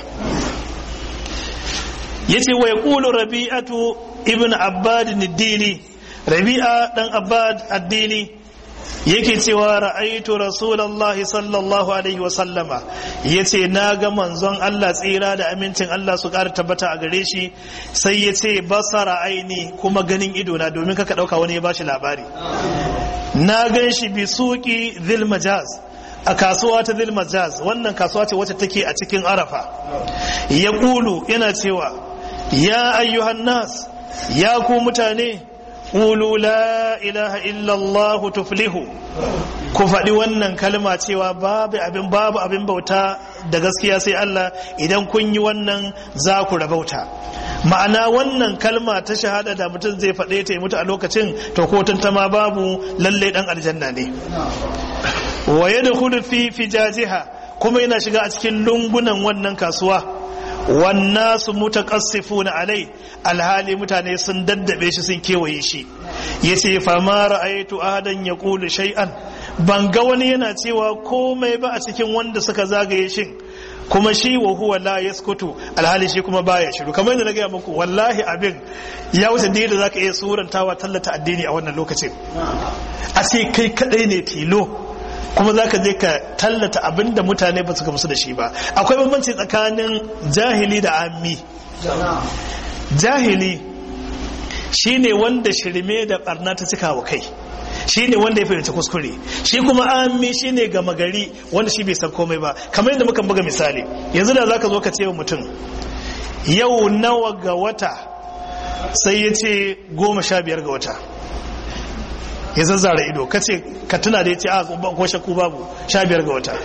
yace wa yaqulu rabi'atu ibn abbad ad-dili rabi'a dan abbad ad-dili yake cewa ra'aitu rasulullahi sallallahu alaihi wa sallama yace na ga manzon Allah tsira da amincin Allah su ƙara tabbata a gare shi sai yace basara aini kuma ganin ido na domin kaka dauka wani ya bashi labari na gan shi bi suki dhil majaz a kasuwa ta dhil majaz wannan kasuwa ce wacce take a cikin arafa ya kulu yana cewa ya ayyuhan nas ya ku mutane Ƙulu la ilaha illallah tuflihu ku faɗi wannan kalma cewa babu abin babu abin bauta da gaskiya sai Allah idan kun yi wannan za ku rabauta ma'ana wannan kalma ta shahada da mutum zai faɗe ta mutu a lokacin to ko tantama babu lalle dan aljanna ne wa yadkhulu fi fijajiha kuma yana shiga a cikin lungunan wannan kasuwa wannasu mutaqassifuna alai alhali mutane sun daddabe shi sun kewaye shi yace fa ma ra'aytu ahadan yaqulu shay'an ban ga wani yana cewa komai ba a cikin wanda suka zagaye shin kuma shi wa huwa la yaskutu alhali shi kuma baya shiru kamar yadda na gaya muku wallahi abin ya wuce da yadda zaka iya surantawa tallata addini a wannan lokacin a ce kai kadai ne tilo kuma za ka je ka tallata abin da mutane ba su gamsu da shi ba akwai bambanci tsakanin jahili da ammi jahili shine wanda shirme da barna ta cika wa kai shine wanda ya fahimci kuskure shi kuma ammi shine gama gari wanda shi bai san komai ba kamar yadda muka buga misali yanzu da zaka zo ka ce wa mutum yau nawa ga wata sai ya ce goma sha biyar ga wata ya zazzara ido ka ce ka tuna da ya ce a ko shakku babu sha biyar ga wata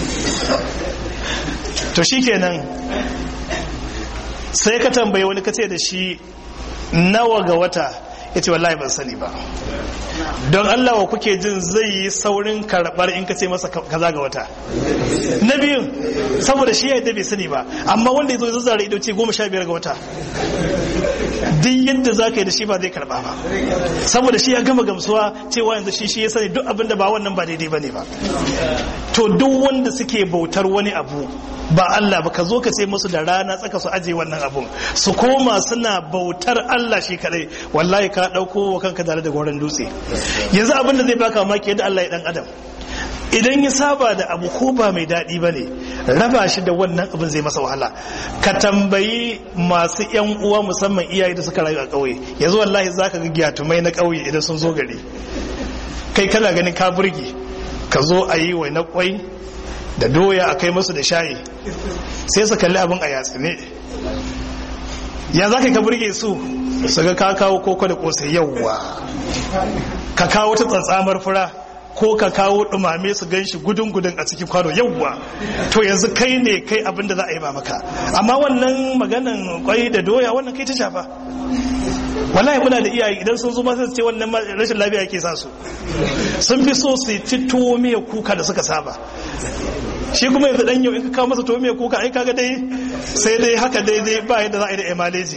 to shi kenan sai ka tambaye wani ka ce da shi nawa ga wata ya ce wallahi ban sani ba don Allah wa kuke jin zai yi saurin karɓar in ka ce masa kaza ga wata na biyun saboda shi ya yadda bai sani ba amma wanda ya zo zazzara ido ce goma sha biyar ga wata duk yadda za ka yi da shi ba zai karɓa ba saboda shi ya gama gamsuwa cewa yanzu shi shi ya sani duk abin da ba wannan ba daidai ba ne ba to duk wanda suke bautar wani abu ba Allah ba ka zo ka ce musu da rana tsaka su aje wannan abun su koma suna bautar Allah shi kadai wallahi ka dauko wa kanka tare da goron dutse yanzu abin da zai baka mamaki yadda Allah ya dan adam idan ya saba da abu ko ba mai daɗi ba ne raba shi da wannan abin zai masa wahala ka tambayi masu yan uwa musamman iyaye da suka rayu a ƙauye yanzu wallahi za ka ga gyatumai na ƙauye idan sun zo gari kai kana ganin ka burge ka zo a yi wai na kwai da doya a kai musu da shayi sai su kalli abin a yatsi ne ya za ka burge su su ga ka kawo koko da kosai yauwa ka kawo ta tsatsamar fura ko ka kawo dumame su gan shi gudun gudun a cikin kwano yauwa to yanzu kai ne kai abin da za a yi ba maka amma wannan maganan kwai da doya wannan kai ta shafa wallahi muna da iyaye idan sun zo masu ce wannan rashin lafiya yake sa su sun fi so su ci tuwo miya kuka da suka saba shi kuma yanzu dan yau in ka kawo masa tuwo miya kuka ai kaga dai sai dai haka dai dai ba yadda za a yi da emaleji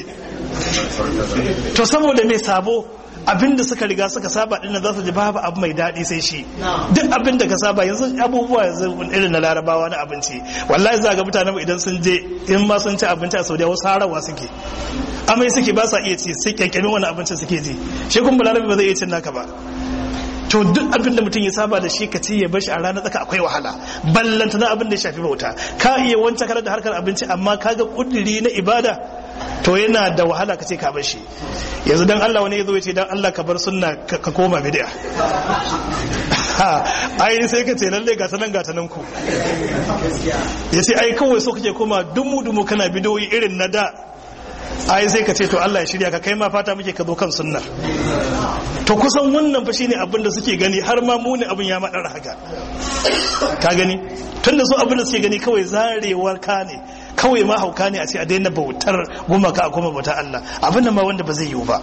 to saboda mai sabo abinda suka riga suka saba dinnan za su ji babu abu mai daɗi sai shi duk abin da ka saba yanzu abubuwa yanzu irin na larabawa na abinci wallahi za ga mutanen idan sun je in ma sun ci abinci a saudiya wasu harawa suke amai suke ba sa iya ci sai kyankyamin wani abincin suke ji shi kuma balarabi ba zai iya cin naka ba to duk abin da mutum ya saba da shi ka ci ya bashi a ranar tsaka akwai wahala ballanta na abin da ya shafi bauta ka iya wancan karar da harkar abinci amma ka ga kudiri na ibada to yana da wahala ka ce ka bar shi yanzu dan Allah wani ya zo ya ce dan Allah ka bar sunna ka koma bid'a ai sai ka ce lalle ga tanan ga tanan ku ya ce ai kawai so kake koma dumu dumu kana bidoyi irin na da ai sai ka ce to Allah ya shirya ka kai ma fata muke ka zo kan sunnar to kusan wannan fa shine abin da suke gani har ma muni abin ya madara haka ka gani tunda su abin da suke gani kawai zarewar ka ne kawai ma hauka ne a ce a daina bautar gumaka a kuma bautar Allah abin da ma wanda ba zai yiwu ba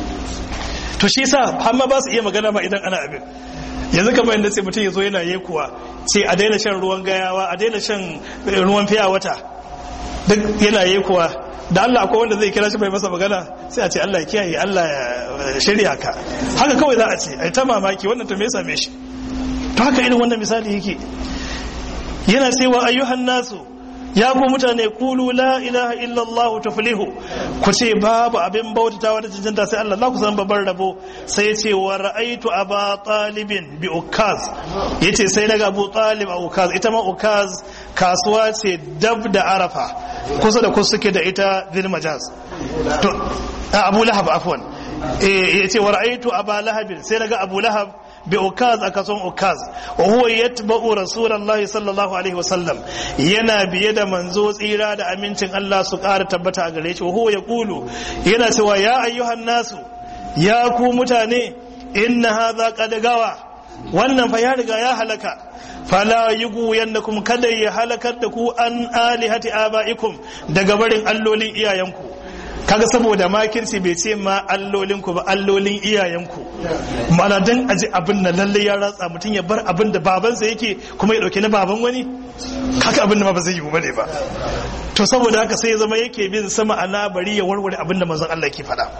to shi yasa har ma ba su iya magana ma idan ana abin yanzu kamar yadda sai mutum ya zo yana yekuwa ce a daina shan ruwan gayawa a daina shan ruwan fiya wata duk yana yekuwa da Allah akwai wanda zai kira shi bai masa magana sai a ce Allah ya kiyaye Allah ya shirya ka haka kawai za a ce ai ta mamaki wannan to me ya same shi to haka irin wannan misali yake yana cewa ayyuhan nasu ya ku mutane kulu la ilaha illallah tuflihu ku ce babu abin bautatawa da cancanta sai Allah ku san babban rabo sai ce wa ra'aitu aba talibin bi ukaz yace sai daga abu talib a ukaz ita ma ukaz kasuwa ce dab da arafa kusa da kusa suke da ita zil majaz to abu lahab afwan eh yace wa ra'aitu aba lahab sai daga abu lahab bi ukaz aka son ukaz wa huwa yatba'u rasulullahi sallallahu alaihi wasallam yana biye da manzo tsira da amincin Allah su ƙara tabbata a gare shi wa huwa yaqulu yana cewa ya ayyuhan nasu ya ku mutane inna hadha qad gawa wannan fa ya riga ya halaka fala yugu yannakum kada ya halakar da ku an alihati abaikum daga barin allolin iyayenku kaga saboda makirci bai ce ma allolinku ba allolin iyayenku mana dan aji abin da lalle ya ratsa mutum ya bar abin da babansa yake kuma ya dauke na baban wani kaka abin da ma ba zai yi bane ba to saboda haka sai ya zama yake bin sama ana bari ya warware abin da manzon Allah ke faɗa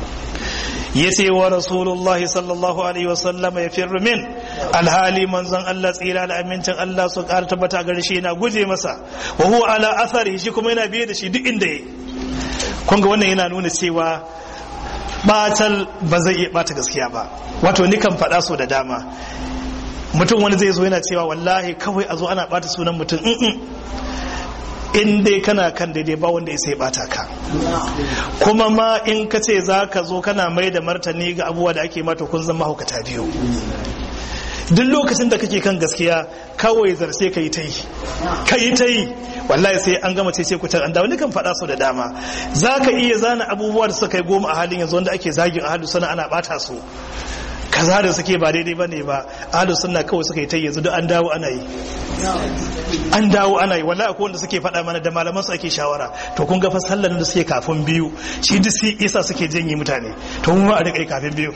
yace wa rasulullahi sallallahu alaihi wasallam ya firru min alhali manzon Allah tsira da amincin Allah su ƙara tabbata gare shi yana guje masa wa huwa ala athari shi kuma yana biye da shi duk inda yake kunga wannan yana nuna cewa batal ba zai iya bata gaskiya ba wato ni kan faɗa so da dama mutum wani zai zo yana cewa wallahi kawai a zo ana bata sunan mutum in dai kana kan daidai ba wanda ya sai bata ka kuma ma in ka ce za ka zo kana mai da martani ga abubuwa da ake mata kun zama haukata biyu duk lokacin da kake kan gaskiya kawai zarce ka yi ta yi ka yi ta yi wallahi sai an gama ce ku an dawo kan faɗa su da dama za ka iya zana abubuwa da suka yi goma a halin yanzu wanda ake zagin ahalu suna ana ɓata su kaza da suke ba daidai ba ne ba ahalu suna kawai suka yi ta yanzu duk an dawo ana yi an dawo ana yi wallahi akwai wanda suke faɗa mana da malaman su ake shawara to kun ga fa sallan da suke kafin biyu shi duk sai isa suke janye mutane to mu ma a rika kafin biyu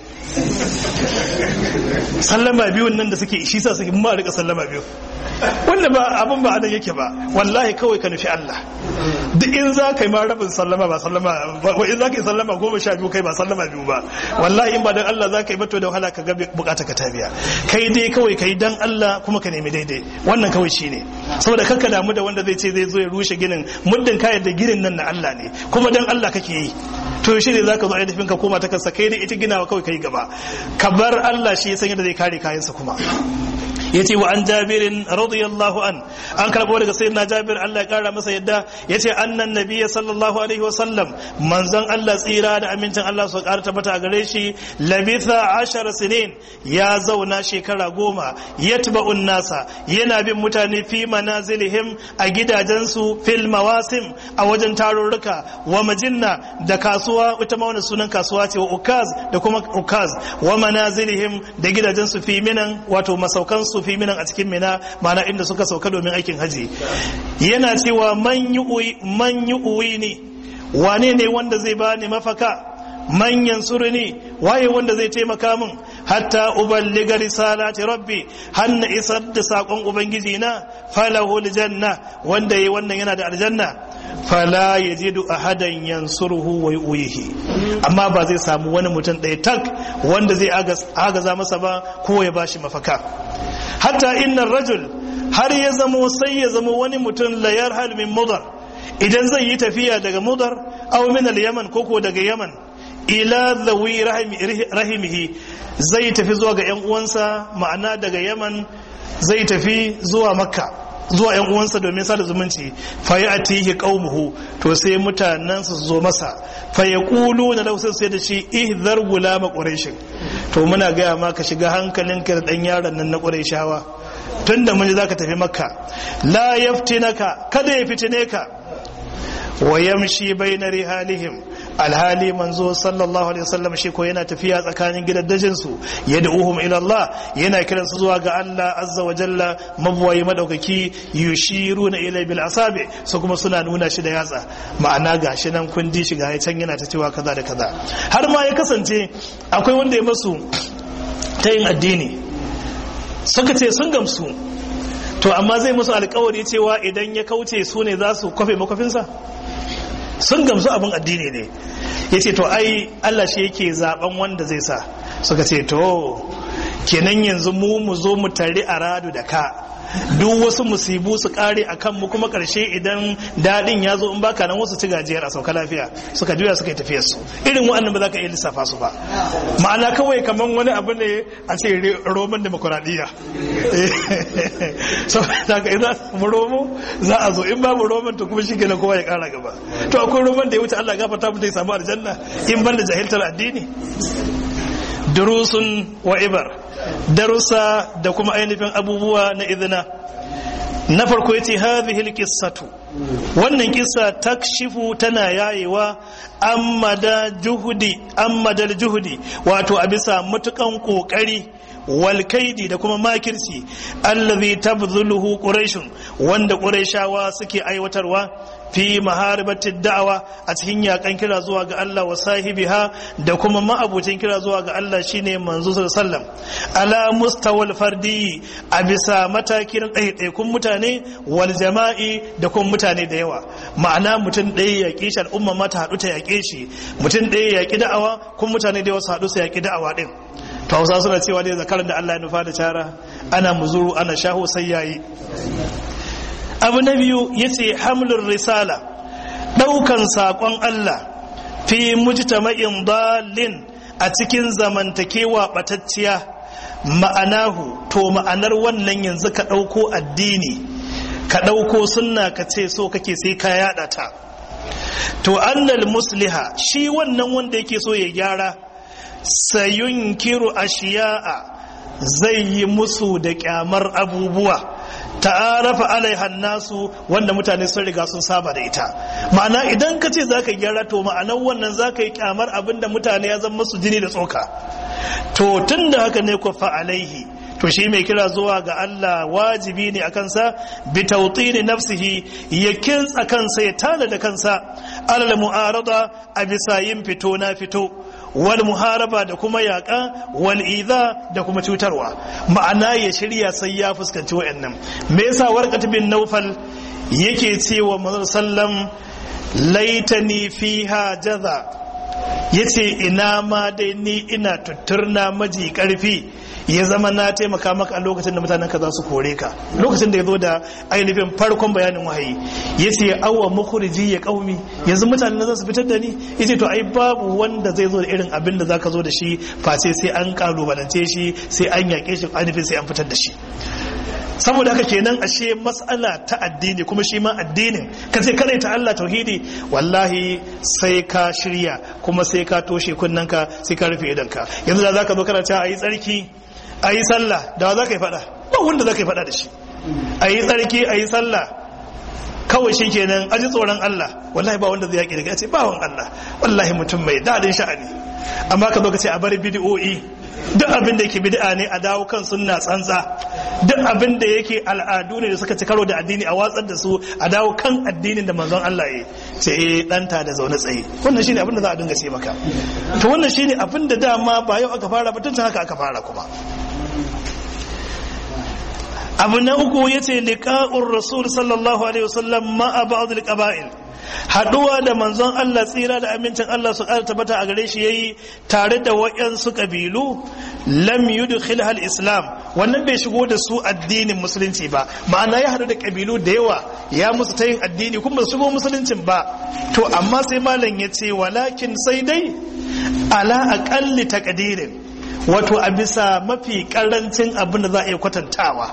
sallama biyun nan da suke shi sa suke mu ma a rika sallama biyu wanda ba abin ba anan yake ba wallahi kawai ka nufi Allah duk in za ka yi ma rabin sallama ba sallama ba in za ka yi sallama goma sha biyu kai ba sallama biyu ba wallahi in ba dan Allah za ka yi ba to da wahala ka ga bukata ka ta biya kai dai kawai ka yi dan Allah kuma ka nemi daidai wannan kawai shine saboda kanka damu da wanda zai ce zai zo ya rushe ginin muddin ka da ginin nan na Allah ne kuma dan Allah kake yi to shi ne zaka zo ainihin ka koma ta kansa kai dai ita ginawa kawai kai gaba ka bar Allah shi ya san yadda zai kare kayansa kuma yace wa an jabirin radiyallahu an an karbo daga sayyidina jabir Allah ya kara masa yadda yace annan nabiyyi sallallahu alaihi wa sallam manzon Allah tsira da amincin Allah su kara tabbata a gare shi labitha ashara sinin ya zauna shekara goma yatba'un nasa yana bin mutane fi manazilihim a gidajensu fil mawasim a wajen tarurruka wa majinna da kasuwa ita ma wannan sunan kasuwa ce wa ukaz da kuma ukaz wa manazilihim da gidajensu fi minan wato masaukansu fi minan a cikin mina mana inda suka sauka domin aikin haji yana cewa man yi uwi ne wane ne wanda zai bani mafaka manyan suruni waye wanda zai taimaka min hatta uballiga risalati rabbi hanna isar da sakon ubangiji na falahu aljanna wanda yayi wannan yana da aljanna fala yajidu ahadan yansuruhu wa yuyihi amma ba zai samu wani mutum ɗaya tak wanda zai agaza masa ba ko ya bashi mafaka hatta inna rajul har ya zamo sai ya zamo wani mutum la yarhal min mudar idan zai yi tafiya daga mudar aw min al-yaman koko daga yaman ila zawi rahimihi zai tafi zuwa ga yan uwansa ma'ana daga yaman zai tafi zuwa makka zuwa yan uwansa domin sada zumunci fa ya atihi qaumuhu to sai mutanen su zo masa fa yaqulu na lahu sai da shi ihdhar gulama quraish to muna gaya ma ka shiga hankalinka da dan yaron nan na qurayshawa tunda mun zaka tafi makka la yaftinaka kada ya fitine ka wa yamshi bayna rihalihim alhali manzo sallallahu alaihi wasallam shi ko yana tafiya tsakanin gidaddajin su yad'uhum ila Allah yana kiran su zuwa ga Allah azza wa jalla mabwayi madaukaki yushiruna ila bil asabi su kuma suna nuna shi da yatsa ma'ana gashi nan kundi shi ga can yana ta cewa kaza da kaza har ma ya kasance akwai wanda ya masu ta yin addini suka ce sun gamsu to amma zai musu alkawari cewa idan ya kauce su ne za su kwafe makwafinsa sun gamsu abin addini ne ya ce to ai Allah shi yake zaben wanda zai sa suka ce to kenan yanzu mu mu zo mu tare a radu da ka duk wasu musibu su kare a kan mu kuma karshe idan daɗin ya zo in baka nan wasu ci gajiyar a sauka lafiya suka juya suka yi tafiyar su irin wa'annan ba za ka iya lissafa su ba ma'ana kawai kamar wani abu ne a ce roman demokuraɗiyya so da ka idan mu romo za a zo in babu roman to kuma shi kenan kowa ya kara gaba to akwai roman da ya wuce Allah gafarta mutum ya samu aljanna in ban da jahiltar addini durusun wa ibar darussa da kuma ainihin abubuwa na izina na farko yace hadhihi alqissatu wannan kissa takshifu tana yayewa amma da juhudi amma da juhudi wato a bisa mutukan kokari wal kaidi da kuma makirci allazi tabdhuluhu quraish wanda quraishawa suke aiwatarwa fi maharibatid da'awa a cikin yakan kira zuwa ga Allah wa sahibiha da kuma ma'abucin kira zuwa ga Allah shine manzo sallam ala mustawal fardi a bisa matakin ɗaiɗaikun mutane wal jama'i da kuma mutane da yawa ma'ana mutum ɗaya ya ƙi shi al'umma mata haɗu ta yaƙe shi mutum ɗaya ya ƙi da'awa kuma mutane da yawa su haɗu su yaƙi da'awa ɗin to hausa suna cewa dai zakaran da Allah ya nufa da cara ana muzuru ana shaho sai yayi abu na biyu ya ce hamlin risala ɗaukan saƙon Allah fi mujtama'in dalin a cikin zamantakewa ɓatacciya ma'anahu to ma'anar wannan yanzu ka ɗauko addini ka ɗauko sunna ka ce so kake sai ka yaɗa ta to annal musliha shi wannan wanda yake so ya gyara sayunkiru ashiya'a zai yi musu da kyamar abubuwa ta'arafa alaiha nasu wanda mutane sun riga sun saba da ita ma'ana idan ka ce za ka gyara to ma'anar wannan za ka yi kyamar abin da mutane ya zama su jini da tsoka to tun da haka ne ku fa alaihi to shi mai kira zuwa ga Allah wajibi ne a kansa bi tawtini nafsihi ya kintsa kansa ya tada da kansa alal mu'arada a bisa yin fito na fito wal muharaba da kuma yaƙa wal idha da kuma cutarwa ma'ana ya shirya sai ya fuskanci wayannan me yasa warqat bin nawfal yake cewa manzon sallam laitani fiha jaza yace ina ma dai ni ina tutturna maji karfi ya zama na taimaka maka a lokacin da mutanen ka za su kore ka lokacin da ya zo da ainihin farkon bayanin wahayi ya ce awa mukhriji ya kaumi yanzu mutanen za su fitar da ni ya ce to ai babu wanda zai zo da irin abin da zaka zo da shi face sai an kalubalance shi sai an yaƙe shi ainihin sai an fitar da shi saboda haka kenan ashe mas'ala ta addini kuma shi ma addinin ka ce kare ta Allah tauhidi wallahi sai ka shirya kuma sai ka toshe kunnanka sai ka rufe idanka yanzu da zaka zo kana cewa ayi tsarki ayi sallah da za ka yi fada ba wanda za ka yi fada da shi ayi tsarki ayi sallah kawai shi kenan aji tsoron Allah wallahi ba wanda zai yaƙi daga ce bawan Allah wallahi mutum mai daɗin sha'ani amma ka zo ka ce a bari bidi'o'i duk abin da yake bid'a ne a dawo kan sunna tsantsa duk abin da yake al'adu ne da suka ci karo da addini a watsar da su a dawo kan addinin da manzon Allah ya ce eh danta da zaune tsaye wannan shine abin da za a dinga ce maka to wannan shine abin da dama ba yau aka fara ba tun haka aka fara kuma abu na uku yace liqa'ur rasul sallallahu alaihi wasallam ma'a ba'd al-qaba'il haduwa da manzon Allah tsira da amincin Allah su ƙara tabbata a gare shi yayi tare da wayansu kabilu lam yudkhil hal islam wannan bai shigo da su addinin musulunci ba ma'ana ya hadu da kabilu da yawa ya musu ta yin addini kuma su shigo musuluncin ba to amma sai malam ya ce walakin sai dai ala aqalli taqdirin wato a bisa mafi karancin abin da za a iya kwatantawa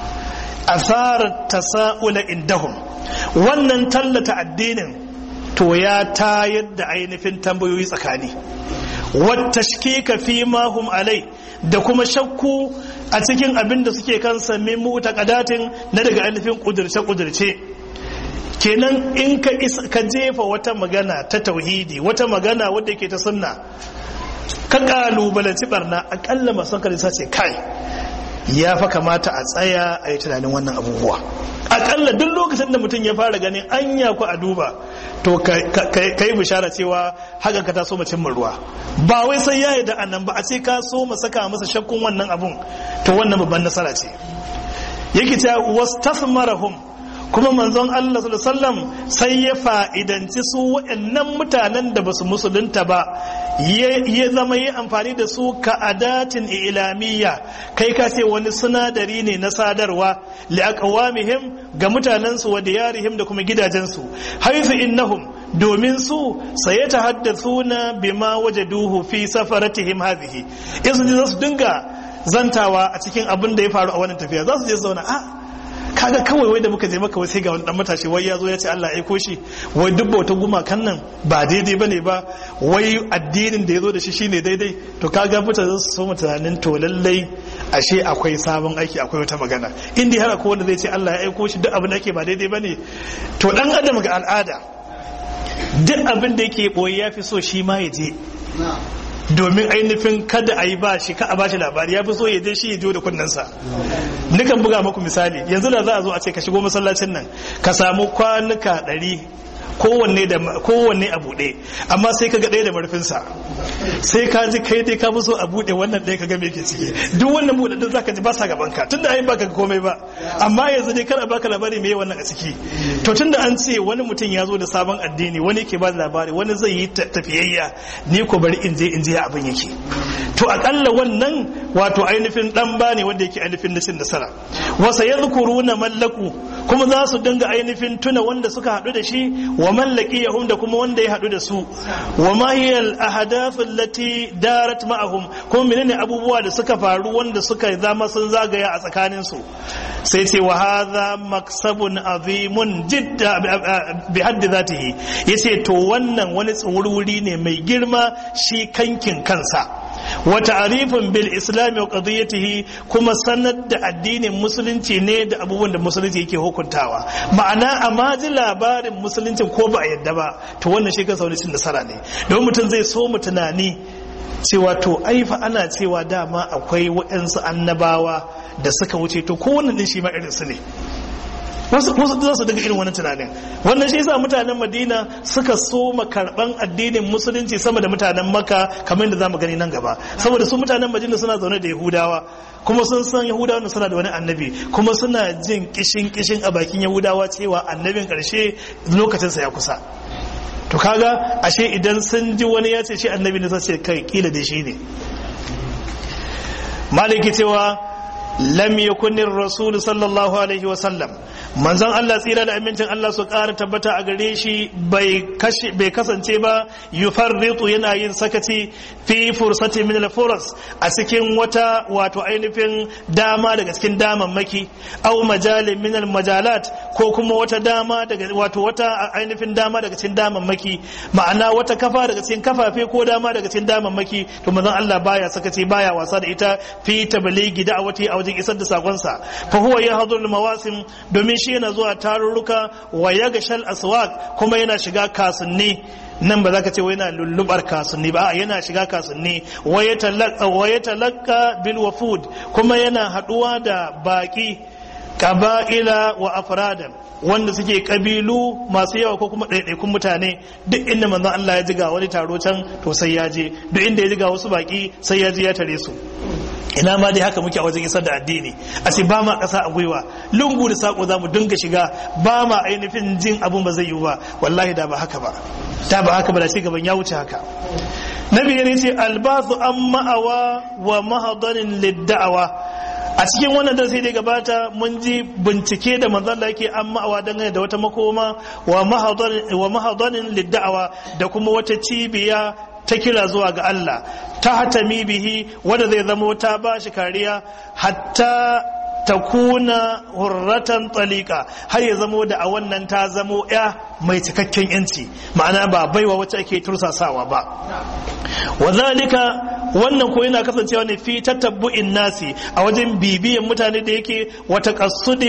asarar tasa'ula indahum wannan tallata addinin to ya tayar da ainihin tambayoyi tsakani wata shkika fi mahum alai da kuma shakku a cikin abin da suke kansa min mu'taqadatin na daga ainihin kudurce-kudurce kenan in ka ka jefa wata magana ta tauhidi wata magana wadda ke ta sunna ka kalubalanci barna akalla masu hankali ce kai ya fa kamata a tsaya a yi tunanin wannan abubuwa akalla duk lokacin da mutum ya fara ganin anya ku a duba to ka yi bishara cewa haka ka ta so macin ruwa ba wai sai ya yi da annan ba a ce ka so ma saka masa shakkun wannan abun to wannan babban nasara ce yake cewa wastasmarahum kuma manzon Allah sallallahu alaihi wasallam sai ya fa'idanci su waɗannan mutanen da basu musulunta ba ya zama yi amfani da su ka adatin ilamiyya kai ka ce wani sinadari ne na sadarwa liaqawamihim ga mutanensu wa diyarihim da kuma gidajensu haifu innahum domin su saye ta haddathuna bima wajaduhu fi safaratihim hadhihi yanzu za su dinga zantawa a cikin abin da ya faru a wannan tafiya za su je zauna a kaga kawai wai da muka je maka sai ga wani dan matashi wai ya zo ya ce Allah ya aiko shi wai duk bautan gumakan nan ba daidai bane ba wai addinin da ya zo da shi shine daidai to kaga mutane su so tunanin to lallai ashe akwai sabon aiki akwai wata magana in dai har akwai wanda zai ce Allah ya aiko shi duk abin da ake ba daidai bane to dan adam ga al'ada duk abin da yake boye ya fi so shi ma ya je domin ainihin kada a yi ba shi ka a ba shi labari ya fi so ya je shi ya jo da kunnensa nukan buga maku misali yanzu da za a zo a ce ka shigo masallacin nan ka samu kwanuka ɗari kowanne da kowanne a buɗe amma sai ka ga ɗaya da marfinsa sai ka ji kai dai ka fi so a buɗe wannan ɗaya ka ga me ke ciki duk wannan buɗe din zaka ji ba sa gaban ka tunda ai baka komai ba amma yanzu dai kar a baka labari me wannan a ciki to tunda an ce wani mutum ya zo da sabon addini wani ke ba da labari wani zai yi tafiyayya ni ko bari in je in je abin yake to akalla wannan wato ainihin dan ba ne wanda yake ainihin nashin nasara wasa yadhkuruna mallaku kuma za su dinga ainihin tuna wanda suka haɗu da shi wa mallaki yahum da kuma wanda ya haɗu da su wa ma hiya al ahdath allati darat ma'ahum kuma menene abubuwa da suka faru wanda suka zama sun zagaya a tsakanin su sai ce wa hadha maksabun azimun jidda bi haddi zatihi yace to wannan wani tsawuri ne mai girma shi kankin kansa wa ta'rifun bil islam wa qadiyatihi kuma sanar da addinin musulunci ne da abubuwan da musulunci yake hukuntawa ma'ana amma ji labarin musulunci ko ba a yadda ba to wannan shi kansa wani cin nasara ne don mutum zai so mu tunani cewa to aifa ana cewa dama akwai waɗansu annabawa da suka wuce to kowanne din shi ma irin su ne wasu za su daga irin wani tunanin wannan shi yasa mutanen madina suka so karban addinin musulunci sama da mutanen maka kamar da zamu gani nan gaba saboda su mutanen madina suna zaune da yahudawa kuma sun san yahudawa suna da wani annabi kuma suna jin kishin kishin a bakin yahudawa cewa annabin karshe lokacinsa ya kusa to kaga ashe idan sun ji wani ya ce shi annabi ne sai kai kila da shi ne maliki cewa lam yakunir rasul sallallahu alaihi wa sallam manzon Allah tsira da amincin Allah su ƙara tabbata a gare shi bai kasance ba yufarritu yana yin sakaci fi fursati min al-furas a cikin wata wato ainihin dama daga cikin damammaki aw majalin min al-majalat ko kuma wata dama daga wato wata ainihin dama daga cikin damammaki ma'ana wata kafa daga cikin kafafe ko dama daga cikin damammaki to manzon Allah baya sakaci baya wasa da ita fi tabligi da'awati a wajen isar da sakonsa fa huwa yahdhur al-mawasim domin shi yana zuwa tarurruka wa ya gashal aswaq kuma yana shiga kasunni nan ba za ka ce wai yana lullubar kasunni ba yana shiga kasunni wa ya talaka bil wafud kuma yana haduwa da baki kaba'ila wa afradan wanda suke kabilu masu yawa ko kuma ɗaiɗaikun mutane duk inda manzon Allah ya jiga wani taro can to sai ya je duk inda ya jiga wasu baki sai ya je ya tare su ina ma dai haka muke a wajen isar da addini a ce ba ma ƙasa a gwiwa lungu da saƙo za mu dinga shiga ba ma ainihin jin abun ba zai yi ba wallahi da ba haka ba da ba haka ba da gaban ya wuce haka nabi ya ce albasu an ma'awa wa mahadanin lidda'awa a cikin wannan darasi da gabata mun ji bincike da manzon da yake an ma'awa dangane da wata makoma wa mahadanin lidda'awa da kuma wata cibiya ta kira zuwa ga Allah ta hatami bihi wanda zai zamo ta ba shi kariya hatta ta kuna hurratan tsalika har ya zamo da a wannan ta zamo ya mai cikakken yanci ma'ana ba baiwa wacce ake tursasawa ba wazalika wannan ko yana kasancewa ne fi tatabbu'in nasi a wajen bibiyan mutane da yake wata kasudi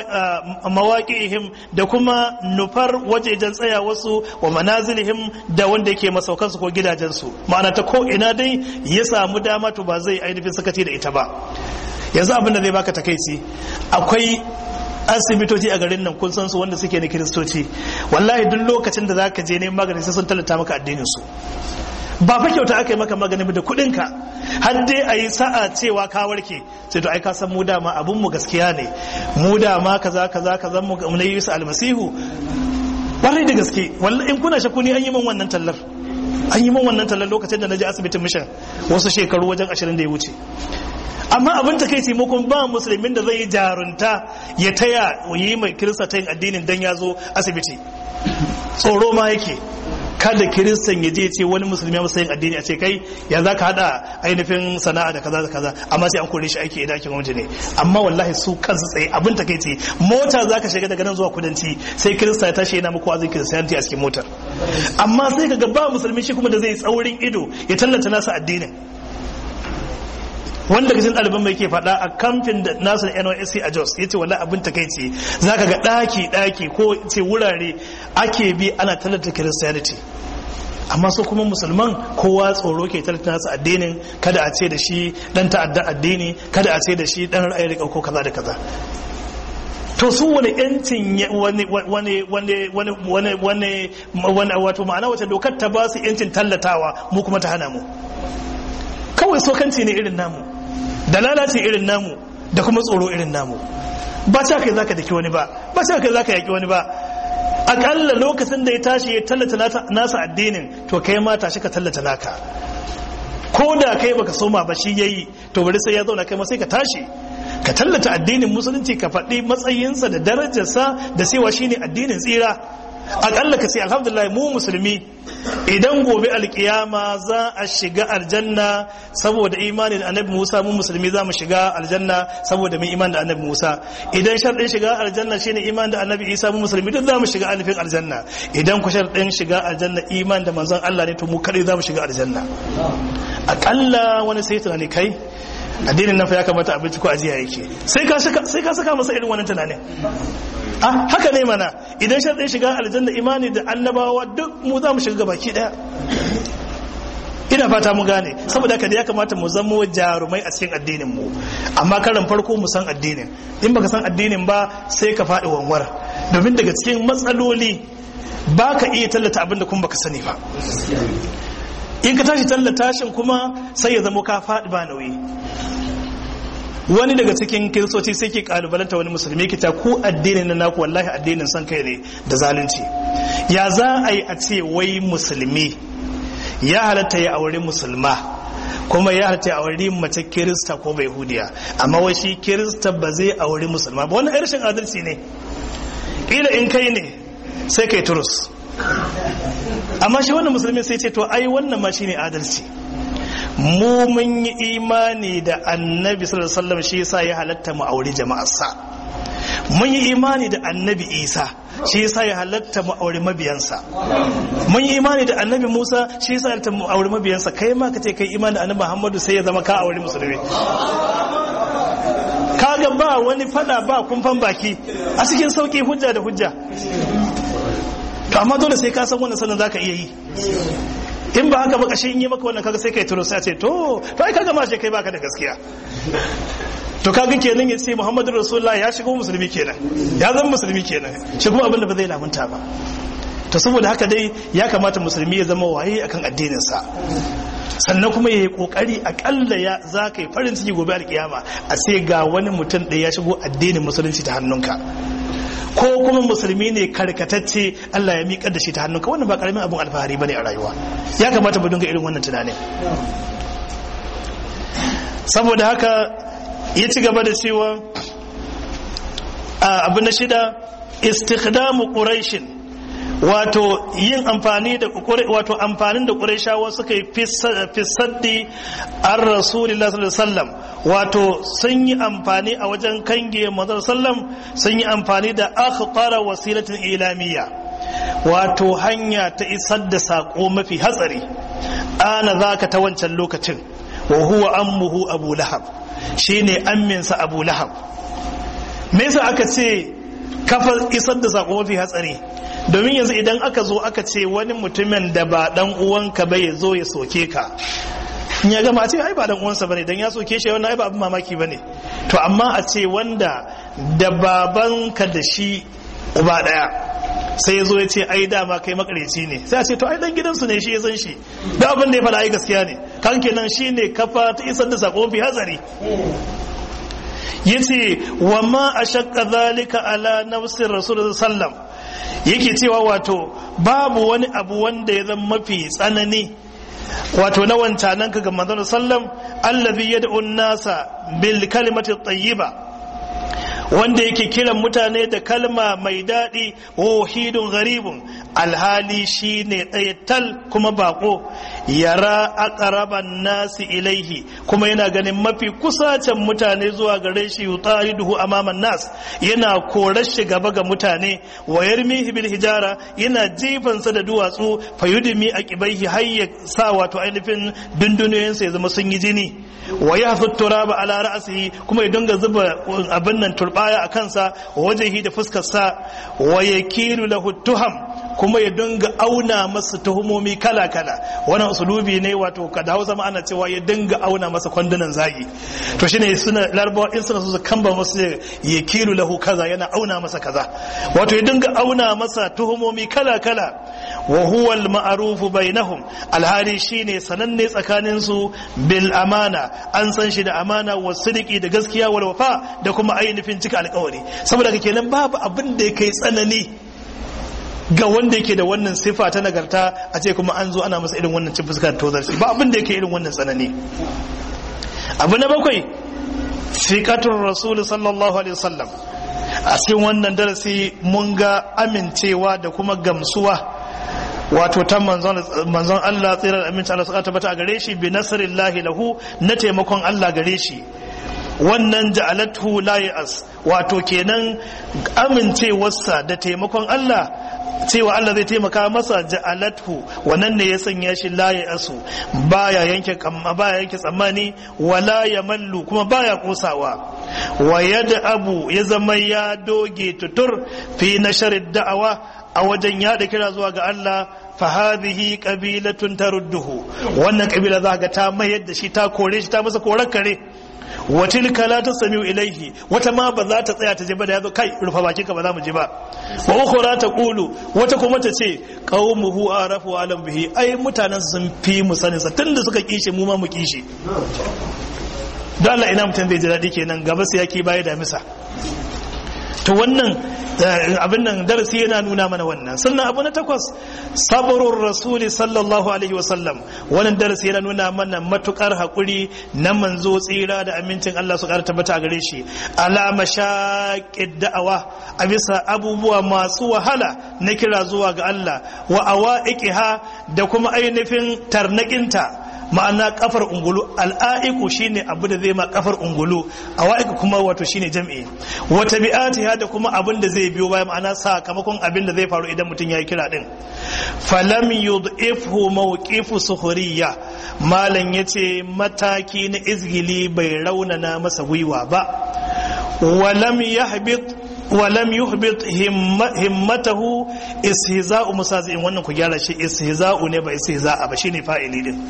mawaƙihim da kuma nufar wajejen tsaya wasu wa manazilihim da wanda yake masaukansu ko gidajensu ma'ana ta ko ina dai ya samu dama to ba zai ainihin sakaci da ita ba yanzu abin da zai baka takaici akwai asibitoci a garin nan kun san su wanda suke na kiristoci wallahi duk lokacin da zaka je neman magani sai sun tallata maka addinin su ba fa kyauta aka yi maka magani da kuɗin ka har dai a yi sa'a cewa ka warke sai to ai ka san mu dama abun mu gaskiya ne mu dama kaza kaza kaza mu na yi su almasihu wallahi da gaske wallahi in kuna shakku ni an yi min wannan tallar an yi min wannan tallar lokacin da na je asibitin mission wasu shekaru wajen ashirin da ya wuce amma abin ta kai taimakon ba musulmin da zai yi jarunta ya taya yi mai kirista ta yin addinin dan ya zo asibiti tsoro ma yake kada kiristan ya je ce wani musulmi ya yin addini a ce kai ya za ka hada ainihin sana'a da kaza da kaza amma sai an kore shi aiki idan ake gwamnati ne amma wallahi su kansu tsaye abin ta kai ce mota za ka shiga daga nan zuwa kudanci sai kirista ya tashi yana muku wazin kiristiyanti a cikin motar amma sai ka ga ba musulmi shi kuma da zai tsaurin ido ya tallata nasa addinin wanda cikin ɗaliban mai ke faɗa a kamfin da nasu da NYSC a Jos ya ce wala abin takaici za ka ga ɗaki ɗaki ko ce wurare ake bi ana tallata Christianity amma su kuma musulman kowa tsoro ke tallata nasu addinin kada a ce da shi ɗan ta'adda addini kada a ce da shi ɗan ra'ayi da ko kaza da kaza to su wani yancin wani wani wani wani wani wani wani wato ma'ana wace dokar ta ba su yancin tallatawa mu kuma ta hana mu kawai sokanci ne irin namu da lalace irin namu da kuma tsoro irin namu ba ta kai zaka daki wani ba ba ta kai zaka yaki wani ba akalla lokacin da ya tashi ya tallata nasa addinin to kai ma tashi ka tallata naka ko da kai baka soma ba shi yayi to bari sai ya zauna kai ma sai ka tashi ka tallata addinin musulunci ka faɗi matsayinsa da darajarsa da cewa shine addinin tsira akalla ka ce alhamdulillah mu musulmi idan gobe alkiyama za a shiga aljanna saboda imani da annabi Musa mu musulmi za mu shiga aljanna saboda mun iman da annabi Musa idan sharɗin shiga aljanna shine iman da annabi Isa mu musulmi duk za mu shiga alifin aljanna idan ku sharɗin shiga aljanna iman da manzon Allah ne to mu kadai za mu shiga aljanna akalla wani sai tunani kai addinin nan fa ya kamata abinci ko ajiya yake sai ka saka sai ka saka masa irin wannan tunanin ah haka ne mana idan sharɗin shiga aljanna imani da annabawa duk mu za mu shiga baki daya ina fata mu gane saboda haka da ya kamata mu zama jarumai a cikin addinin mu amma karan farko mu san addinin in baka san addinin ba sai ka faɗi wanwar domin daga cikin matsaloli ba ka iya tallata abin da kuma baka sani ba in ka tashi tallata shin kuma sai ya zama ka faɗi ba nauyi wani daga cikin kiristoci sai ke kalubalanta wani musulmi kita ku addinin na naku wallahi addinin san kai ne da zalunci ya za a yi a ce wai musulmi ya halatta ya aure musulma kuma ya halatta ya aure mace kirista ko bai hudiya amma wai shi kirista ba zai aure musulma ba wannan rashin adalci ne kila in kai ne sai kai turus amma shi wannan musulmi sai ce to ai wannan ma shine adalci mu mun yi imani da annabi sallallahu alaihi wasallam shi yasa ya halatta mu aure jama'arsa mun yi imani da annabi isa shi yasa ya halatta mu aure mabiyansa mun yi imani da annabi musa shi yasa ya halatta mu aure mabiyansa kai ma ka ce kai imani da annabi muhammadu sai ya zama ka aure musulmi kaga ba wani fada ba kumfan baki a cikin sauki hujja da hujja to amma dole sai ka san wannan sanin zaka iya yi in ba haka ba kashe in yi maka wannan kaga sai kai turo sai ce to to ai kaga ma shi kai baka da gaskiya to kaga kenan ya ce Muhammadu Rasulullah ya shigo musulmi kenan ya zama musulmi kenan shi kuma abin da ba zai lamunta ba to saboda haka dai ya kamata musulmi ya zama waye akan addinin sa sannan kuma ya yi kokari akalla ya za ka yi farin ciki gobe alkiyama a sai ga wani mutum ɗaya ya shigo addinin musulunci ta hannunka ko kuma musulmi ne karkatacce Allah ya miƙar da shi ta hannunka wannan ba karamin abin alfahari bane a rayuwa ya kamata mu dinga irin wannan tunanin saboda haka ya ci gaba da cewa abu na shida istikhdamu quraishin wato yin amfani da wato amfanin da qurayshawa suka yi fisaddi an rasulullah sallallahu alaihi wasallam wato sun yi amfani a wajen kange manzon sallam sun yi amfani da akhqara wasilatin ilamiya wato hanya ta isar da sako mafi hatsari ana zaka ta wancan lokacin wa huwa ammuhu abu lahab shine amminsa abu lahab me yasa aka ce kafa isar da sako mafi hatsari domin yanzu idan aka zo aka ce wani mutumin da ba dan uwanka ba ya zo ya soke ka in ya gama a ce ai ba dan uwansa bane dan ya soke shi wannan ai ba abin mamaki bane to amma a ce wanda da babanka da shi uba daya sai ya zo ya ce ai dama kai makareci ne sai a ce to ai dan gidansu ne shi ya san shi da abin da ya faɗa ai gaskiya ne kan kenan shine kafa ta isar da sako mafi hatsari yace wa ma ashaqqa zalika ala nafsir rasul sallam yake cewa wato babu wani abu wanda ya zama mafi tsanani wato na wancanan ka ga manzon sallam allazi yad'u nasa bil kalimati tayyiba wanda yake kiran mutane da kalma mai daɗi wahidun garibun alhali shi ne ɗaya tal kuma bako yara aqraban nasi ilaihi kuma yana ganin mafi kusacen mutane zuwa gare shi yutariduhu amaman nas yana korar shi gaba ga mutane wa yarmihi bil hijara yana jifansa da duwatsu fayudimi aqibaihi hayya sa wato ainihin dunduniyoyinsa ya zama sun yi jini wa yahfu turaba ala ra'sihi kuma ya dinga zuba abin nan turbaya a kansa wajehi da fuskar sa wa yakilu lahu tuham kuma ya dinga auna masa tuhumomi kala kala wannan usulubi ne wato kada Hausa ma ana cewa ya dinga auna masa kwandunan zagi to shine suna larabawa in suna so su kamba masa yakilu lahu kaza yana auna masa kaza wato ya dinga auna masa tuhumomi kala kala wa huwa al-ma'rufu bainahum alhali shine sananne tsakanin su bil amana an san shi da amana wa sidiki da gaskiya wal wafa da kuma ainihin cika alƙawari saboda kenan babu abin da yake tsanani ga wanda yake da wannan sifa ta nagarta a ce kuma an zo ana masa irin wannan cin fuskar tozarci ba abin da yake irin wannan tsanani abu na bakwai fiqatul rasul sallallahu alaihi wasallam a cikin wannan darasi mun ga amincewa da kuma gamsuwa wato ta manzon Allah tsirar aminci Allah suka tabbata a gare shi bi nasrillahi lahu na taimakon Allah gare shi wannan ja'alathu la ya'as wato kenan amincewarsa da taimakon Allah cewa Allah zai taimaka masa ja'alathu wannan ne ya sanya shi la ya'asu baya yanke kamma baya yanke tsammani wala yamallu kuma baya kosawa wa yadda abu ya zama ya doge tutur fi nasharid da'awa a wajen yada kira zuwa ga Allah fa hadhihi qabilatun tarudduhu wannan kabila za ga ta mayar da shi ta kore shi ta masa korar kare wa tilka la tasmi'u ilayhi wata ma ba za ta tsaya ta je ba da yazo kai rufa bakin ka ba za mu je ba wa ukhra taqulu wata kuma ta ce qaumuhu arafu alam bihi ai mutanen sun fi mu sanin sa tunda suka kishi mu ma mu kishi don Allah ina mutum bai ji daɗi kenan gaba sai yake baya da misa to wannan abin nan darasi yana nuna mana wannan sannan abu na takwas sabrul rasuli sallallahu alaihi wasallam wannan darasi yana nuna mana matukar hakuri na manzo tsira da amincin Allah su kara tabbata a gare shi ala mashaqid da'awa a bisa abubuwa masu wahala na kira zuwa ga Allah wa awaiqiha da kuma ainihin tarnakinta ma'ana kafar ungulu al'aiku shine abu da zai ma kafar ungulu awaiku kuma wato shine jam'i wa tabi'atiha da kuma abin da zai biyo baya ma'ana sakamakon abin da zai faru idan mutum yayi kira din falam yudhifhu mawqifu sukhriya malan yace mataki na izgili bai raunana masa gwiwa ba walam yahbit walam yuhbit himmatahu istihza'u musazi'in wannan ku gyara shi istihza'u ne ba istihza'a ba shine fa'ili din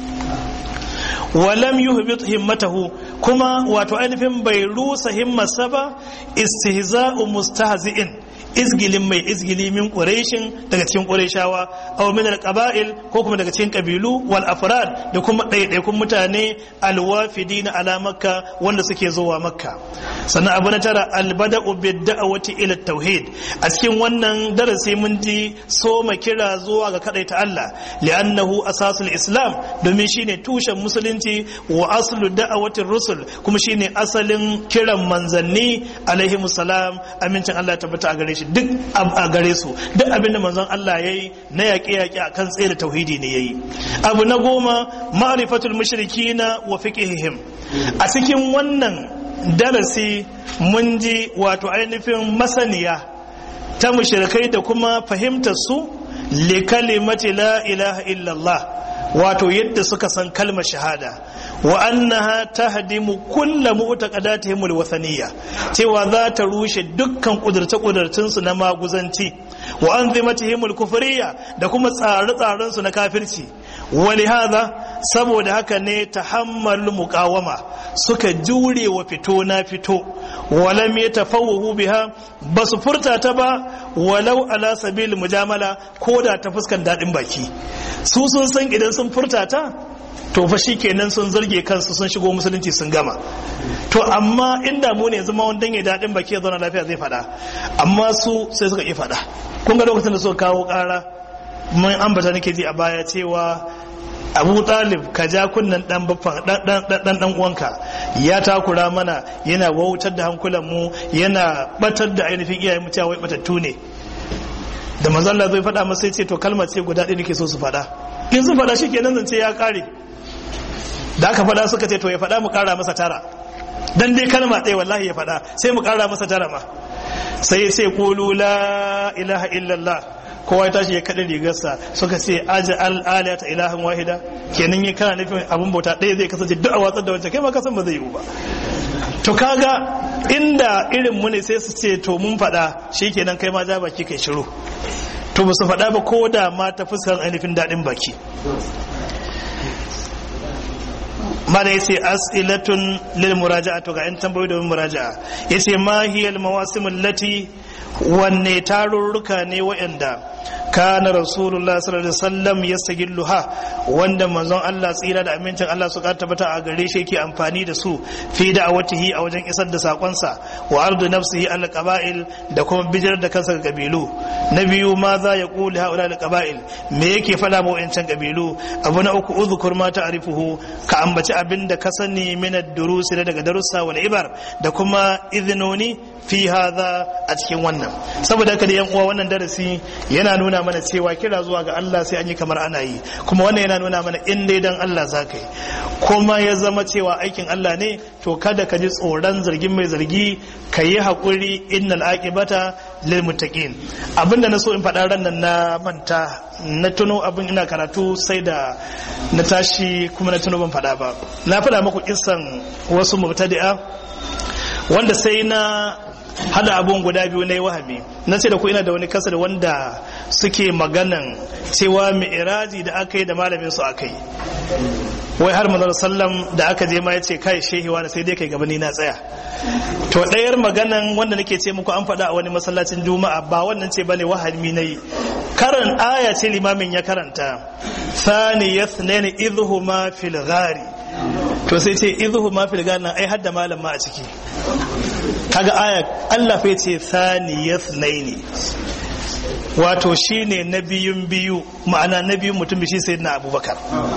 walam yuhbit himmatahu kuma wato ainihin bai rusa himmarsa ba istihza'u mustahzi'in izgilin mai izgili min quraishin daga cikin qurayshawa aw min alqaba'il ko kuma daga cikin kabilu wal afrad da kuma ɗaiɗaikun mutane alwafidina ala makka wanda suke zuwa makka sannan abu na tara albada'u bid da'wati ila tauhid a cikin wannan darasi mun ji soma kira zuwa ga kadaita Allah li'annahu asasul islam domin shine tushen musulunci wa aslu da'awatir rusul kuma shine asalin kiran manzanni alaihi salam amincin Allah tabbata a gare shi duk a gare su duk abinda manzon Allah yayi na yaƙe yaƙe akan tsere tauhidi ne yayi abu na goma ma'rifatul mushrikina wa fiqhihim a cikin wannan darasi mun ji wato ainihin masaniya ta mushrikai da kuma fahimtar su li kalimati la ilaha illallah wato yadda suka san kalmar shahada wa annaha tahdimu kullu mu'taqadatihim alwathaniyya cewa za ta rushe dukkan kudurce kudurcin su na maguzanci wa anzimatihim alkufriyya da kuma tsare-tsaren su na kafirci ولهذا saboda haka ne tahammal muqawama suka jure wa fito na fito walam yatafawwahu biha basu furta ta ba walau ala sabil mujamala ko da ta fuskan dadin baki su sun san idan sun furta ta to fa shikenan sun zarge kansu sun shigo musulunci sun gama to amma inda mu ne yanzu ma wanda ya dadin baki ya zauna lafiya zai fada amma su sai suka ki fada kun ga lokacin da suka kawo kara mun ambata nake ji a baya cewa abu talib ka ja kunnan dan dan dan uwanka ya takura mana yana wautar da hankulan mu yana batar da ainihin iyayen mu cewa wai batattu ne da manzon Allah zai faɗa masa ce to kalmar ce guda ɗaya nake so su faɗa in sun faɗa shikenan zance ya kare da aka faɗa suka ce to ya faɗa mu ƙara masa tara dan dai kalma ɗaya wallahi ya faɗa sai mu ƙara masa tara ma sai sai qulu la ilaha illallah kowa ya tashi ya kaɗa rigarsa suka ce aji al'aliya ta ilahin wahida kenan yi kana nufin abin bauta ɗaya zai kasance duk a watsar da wancan kai ma kasan ba zai yiwu ba to kaga inda irin mu ne sai su ce to mun faɗa shi kenan kai ma ja baki kai shiru to ba su faɗa ba ko da ma ta fuskar ainihin daɗin baki mana yace as'ilatun lil muraja'a to ga yan tambayoyi domin muraja'a yace ma hiya al mawasim allati wanne tarurruka ne waɗanda kana rasulullah sallallahu alaihi wasallam yastagilluha wanda manzon Allah tsira da amincin Allah su ka tabbata a gare shi yake amfani da su fi da'awatihi a wajen isar da sakonsa wa ardu nafsihi al qaba'il da kuma bijar da kansa ga kabilu na biyu ma za ya kuli haula al qaba'il me yake fada ma wayancan kabilu abu na uku uzkur ma ta'rifuhu ka ambaci abin da ka sani min ad-durusi daga darussa wal ibar da kuma idhnoni fi hadha a cikin wannan saboda haka da yan uwa wannan darasi yana yana nuna mana cewa kira zuwa ga Allah sai an yi kamar ana yi kuma wannan yana nuna mana in dai dan Allah za ka yi kuma ya zama cewa aikin Allah ne to kada ka ji tsoron zargin mai zargi ka yi haƙuri innal aqibata lil muttaqin abinda na so in faɗa ran nan na manta na tuno abin ina karatu sai da na tashi kuma na tuno ban faɗa ba na faɗa muku kissan wasu mubtadi'a wanda sai na hada abun guda biyu na yi wahami na ce da ku ina da wani kasar wanda suke maganan cewa mi'iraji da aka yi da malamin su aka yi wai har manzon sallam da aka je ma ya ce kai shehiwa da sai dai kai gaba ni na tsaya to ɗayar maganan wanda nake ce muku an faɗa a wani masallacin juma'a ba wannan ce bane wahami na yi karan aya ce limamin ya karanta thani yathnaini idhuma fil ghari to sai ce idhuma fil ghari ai hadda malam ma a ciki kaga aya Allah fa yace thaniyat naini wato shine na biyun biyu ma'ana na biyun mutum shi sayyidina Abubakar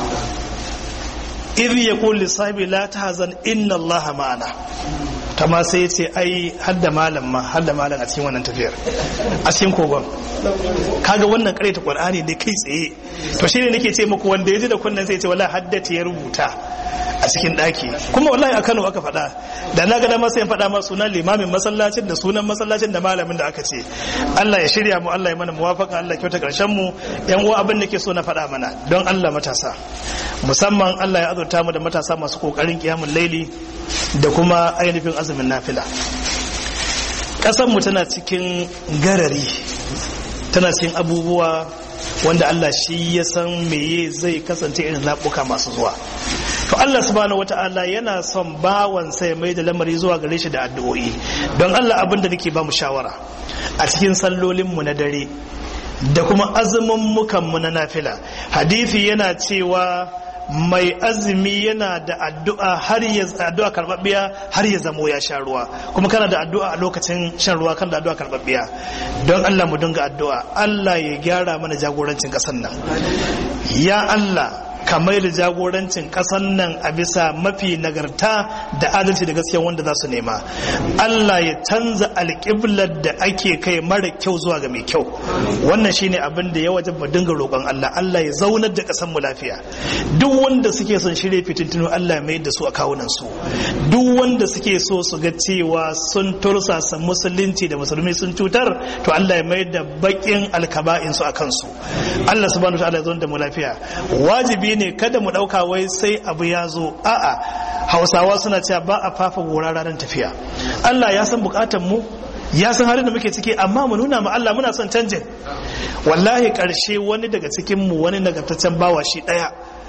idh yaqul li sahibi la tahzan inna Allah ma'ana kama sai yace ai hadda malam ma hadda malam a cikin wannan tafiyar a cikin kogon kaga wannan ta Qur'ani ne kai tsaye to shine nake ce muku wanda yaji da kunnan sai ya ce wallahi haddata ya rubuta a cikin daki kuma wallahi a Kano aka faɗa da na ga dama sai faɗa ma sunan limamin masallacin da sunan masallacin da malamin da aka ce Allah ya shirya mu Allah ya mana muwafaka Allah kyauta karshen mu yan uwa abin da ke so na faɗa mana don Allah matasa musamman Allah ya azurta mu da matasa masu kokarin kiyamul laili da kuma ainihin azumin nafila ƙasar mu tana cikin garari tana cikin abubuwa wanda Allah shi ya san meye zai kasance irin zaɓuka masu zuwa to Allah subhanahu wata'ala yana son bawan sai mai da lamari zuwa gare shi da addu'o'i don Allah abin da nake ba mu shawara a cikin sallolin mu na dare da kuma azumin mukan mu na nafila hadisi yana cewa mai azumi yana da addu'a har ya addu'a karbabbiya har ya zamo ya sha ruwa kuma kana da addu'a a lokacin shan ruwa kana da addu'a karbabbiya don Allah mu dinga addu'a Allah ya gyara mana jagorancin kasar nan ya Allah kamar da jagorancin kasan nan a bisa mafi nagarta da adalci da gaskiya wanda za su nema Allah ya canza alƙiblar da ake kai mara kyau zuwa ga mai kyau wannan shine abin da ya wajen mu dinga roƙon Allah Allah ya zaunar da ƙasar mu lafiya duk wanda suke son shirye fitintunu Allah ya mai da su a kawunan su duk wanda suke so su ga cewa sun tursasa musulunci da musulmi sun cutar to Allah ya mai da bakin alkaba'in su a kansu Allah subhanahu wa ta'ala ya zaunar da mu lafiya wajibi ne kada mu ɗauka wai sai abu ya zo a'a hausawa suna cewa ba a fafa gora ranar tafiya Allah ya san bukatan mu ya san halin da muke ciki amma mu nuna ma Allah muna son canjin wallahi karshe wani daga cikin mu wani nagartaccen bawa shi daya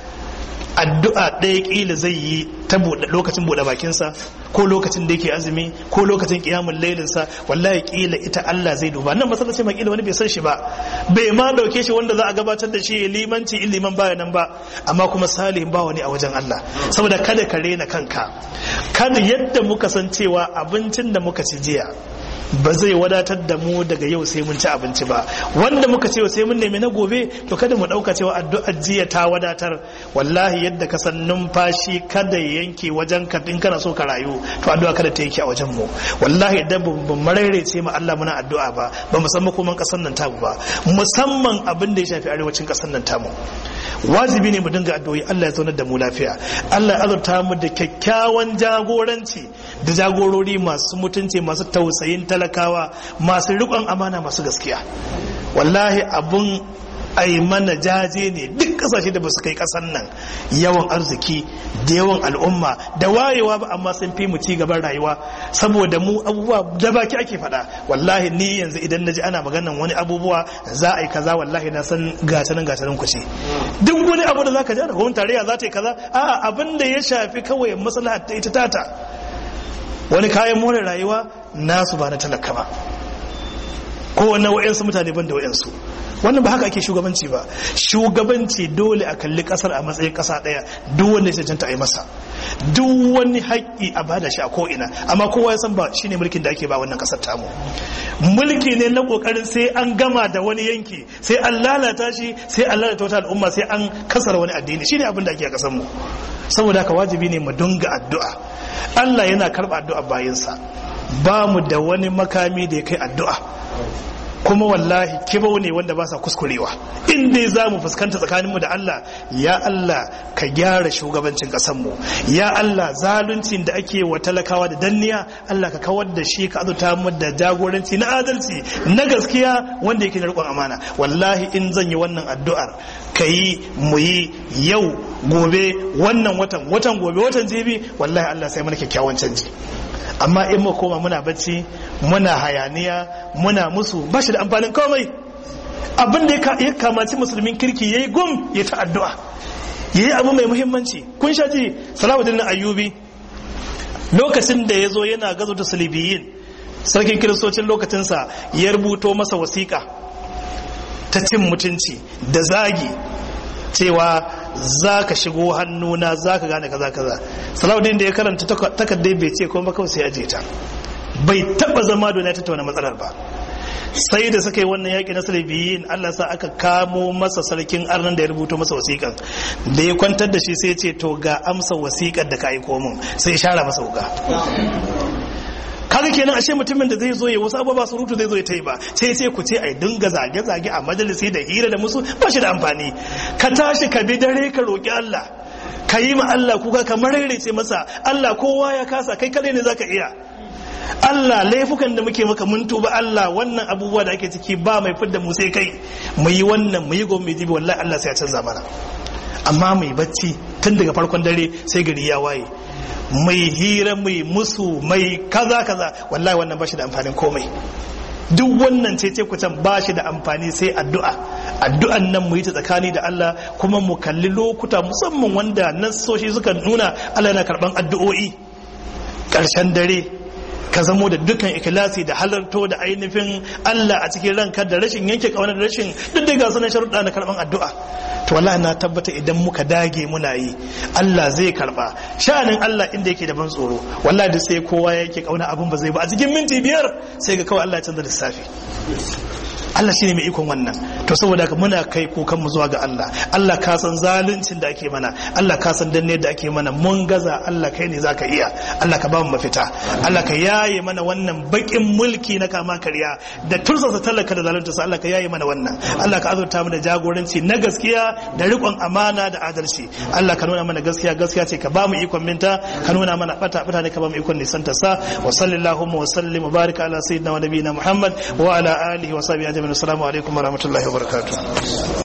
addu'a ɗaya ƙila zai yi ta lokacin buɗe bakinsa ko lokacin da yake azumi ko lokacin ƙiyamun lailinsa wallahi ƙila ita Allah zai duba nan masallaci ma ƙila wani bai san shi ba bai ma ɗauke shi wanda za a gabatar da shi limanci in liman baya nan ba amma kuma salihin ba wani a wajen Allah saboda kada ka rena kanka kada yadda muka san cewa abincin da muka ci jiya ba zai wadatar da mu daga yau sai mun ci abinci ba wanda muka ce sai mun nemi na gobe to kada mu dauka cewa addu'ar jiya ta wadatar wallahi yadda ka san numfashi kada ya yanke wajen ka in kana so ka rayu to addu'a kada ta yanke a wajen mu wallahi idan ba marare ce mu Allah muna addu'a ba ba mu san makoman kasar nan tamu ba musamman abin da ya shafi arewacin kasar nan tamu wajibi ne mu dinga addu'o'i Allah ya zaunar da mu lafiya Allah ya azurta mu da kyakkyawan jagoranci da jagorori masu mutunci masu tausayin talakawa masu riƙon amana masu gaskiya wallahi abun ai mana jaje ne duk kasashe da ba su kai kasan nan yawan arziki da yawan al'umma da wayewa ba amma sun fi mu ci gaban rayuwa saboda mu abubuwa da baki ake faɗa wallahi ni yanzu idan naji ana maganan wani abubuwa za a yi kaza wallahi na san gatanin gatanin ku ce duk wani abu da zaka ji da gwamnatin tarayya za ta yi kaza a'a abin da ya shafi kawai maslahar ta ita tata wani kayan more rayuwa nasu ba na talaka ba kowane wa'yansu mutane ban da wa'yansu wannan ba haka ake shugabanci ba shugabanci dole a kalli kasar a matsayin kasa daya duk wanda ya cancanta a yi masa duk wani haƙƙi a bada shi a ko'ina amma kowa ya san ba shine mulkin da ake ba wannan kasar tamu mulki ne na kokarin sai an gama da wani yanki sai an lalata shi sai an lalata wata al'umma sai an kasar wani addini shine abin da ake a kasar mu saboda haka wajibi ne mu dunga addu'a Allah yana karɓa addu'a bayansa ba mu da wani makami da ya kai addu'a kuma wallahi kibau ne wanda ba sa kuskurewa in dai za mu fuskanta tsakaninmu da Allah ya Allah ka gyara shugabancin ƙasarmu ya Allah zaluncin da ake wa talakawa da danniya Allah ka kawar da shi ka azuta mu da jagoranci na adalci na gaskiya wanda yake da riƙon amana wallahi in zan yi wannan addu'ar ka yi mu yi yau gobe wannan watan watan gobe watan jibi wallahi Allah sai mana kyakkyawan canji amma in mu koma muna bacci muna hayaniya muna musu ba shi da amfanin komai abin da ya kamaci musulmin kirki ya yi gum ya ta addu'a ya yi abu mai muhimmanci kun sha ji salamuddin ayyubi lokacin da ya zo yana gazo da salibiyin sarkin kiristocin lokacinsa ya rubuto masa wasiƙa ta cin mutunci da zagi cewa za ka shigo hannuna za ka gane kaza kaza salamuddin da ya karanta takardai bai ce kuma kawai sai aje ta bai taba zama don ya tattauna matsalar ba sai da suka yi wannan yaƙi na salibiyin Allah sa aka kamo masa sarkin arnan da ya rubuto masa wasiƙan da ya kwantar da shi sai ce to ga amsa wasiƙar da ka aiko min sai ya share masa wuka kaga kenan ashe mutumin da zai zo ya wasu abubuwa surutu zai zo ya ta yi ba sai sai ku ce ai dinga zage zage a majalisi da hira da musu ba shi da amfani ka tashi ka bi dare ka roki Allah ka yi ma Allah kuka ka mararece masa Allah kowa ya kasa kai kadai ne zaka iya Allah laifukan da muke maka mun tuba Allah wannan abubuwa da ake ciki ba mai fidda mu sai kai mu yi wannan mu yi gobe jibi wallahi Allah sai ya canza mana amma mai bacci tun daga farkon dare sai gari ya waye mai hira mai musu mai kaza kaza wallahi wannan ba shi da amfanin komai duk wannan ce ce kucan ba shi da amfani sai addu'a addu'an nan mu yi ta tsakani da Allah kuma mu kalli lokuta musamman wanda nassoshi suka nuna Allah yana karban addu'o'i ƙarshen dare ka zamo da dukkan ikilasi da halarto da ainihin Allah a cikin ranka da rashin yanke kauna da rashin duk da ga sanan sharuɗa na karban addu'a to wallahi na tabbata idan muka dage muna yi Allah zai karba sha'anin Allah inda yake da ban tsoro wallahi da sai kowa yake kauna abin ba zai ba a cikin minti biyar sai ga kawai Allah ya canza lissafi Allah shine mai ikon wannan to saboda haka muna kai kukan mu zuwa ga Allah Allah ka san zaluncin da ake mana Allah ka san danne da ake mana mun gaza Allah kai ne zaka iya Allah ka ba mu mafita Allah ka yaye mana wannan bakin mulki na kama karya da tursasa talaka da zalunta sa Allah ka yaye mana wannan Allah ka azurta mu da jagoranci na gaskiya da riƙon amana da adalci Allah ka nuna mana gaskiya gaskiya ce ka ba mu ikon minta ka nuna mana bata bata ne ka ba mu ikon nisanta sa wa sallallahu wa sallim wa baraka ala sayyidina wa nabiyina Muhammad wa ala alihi wa sahbihi ajma'in assalamu alaikum wa rahmatullahi wa barakatuh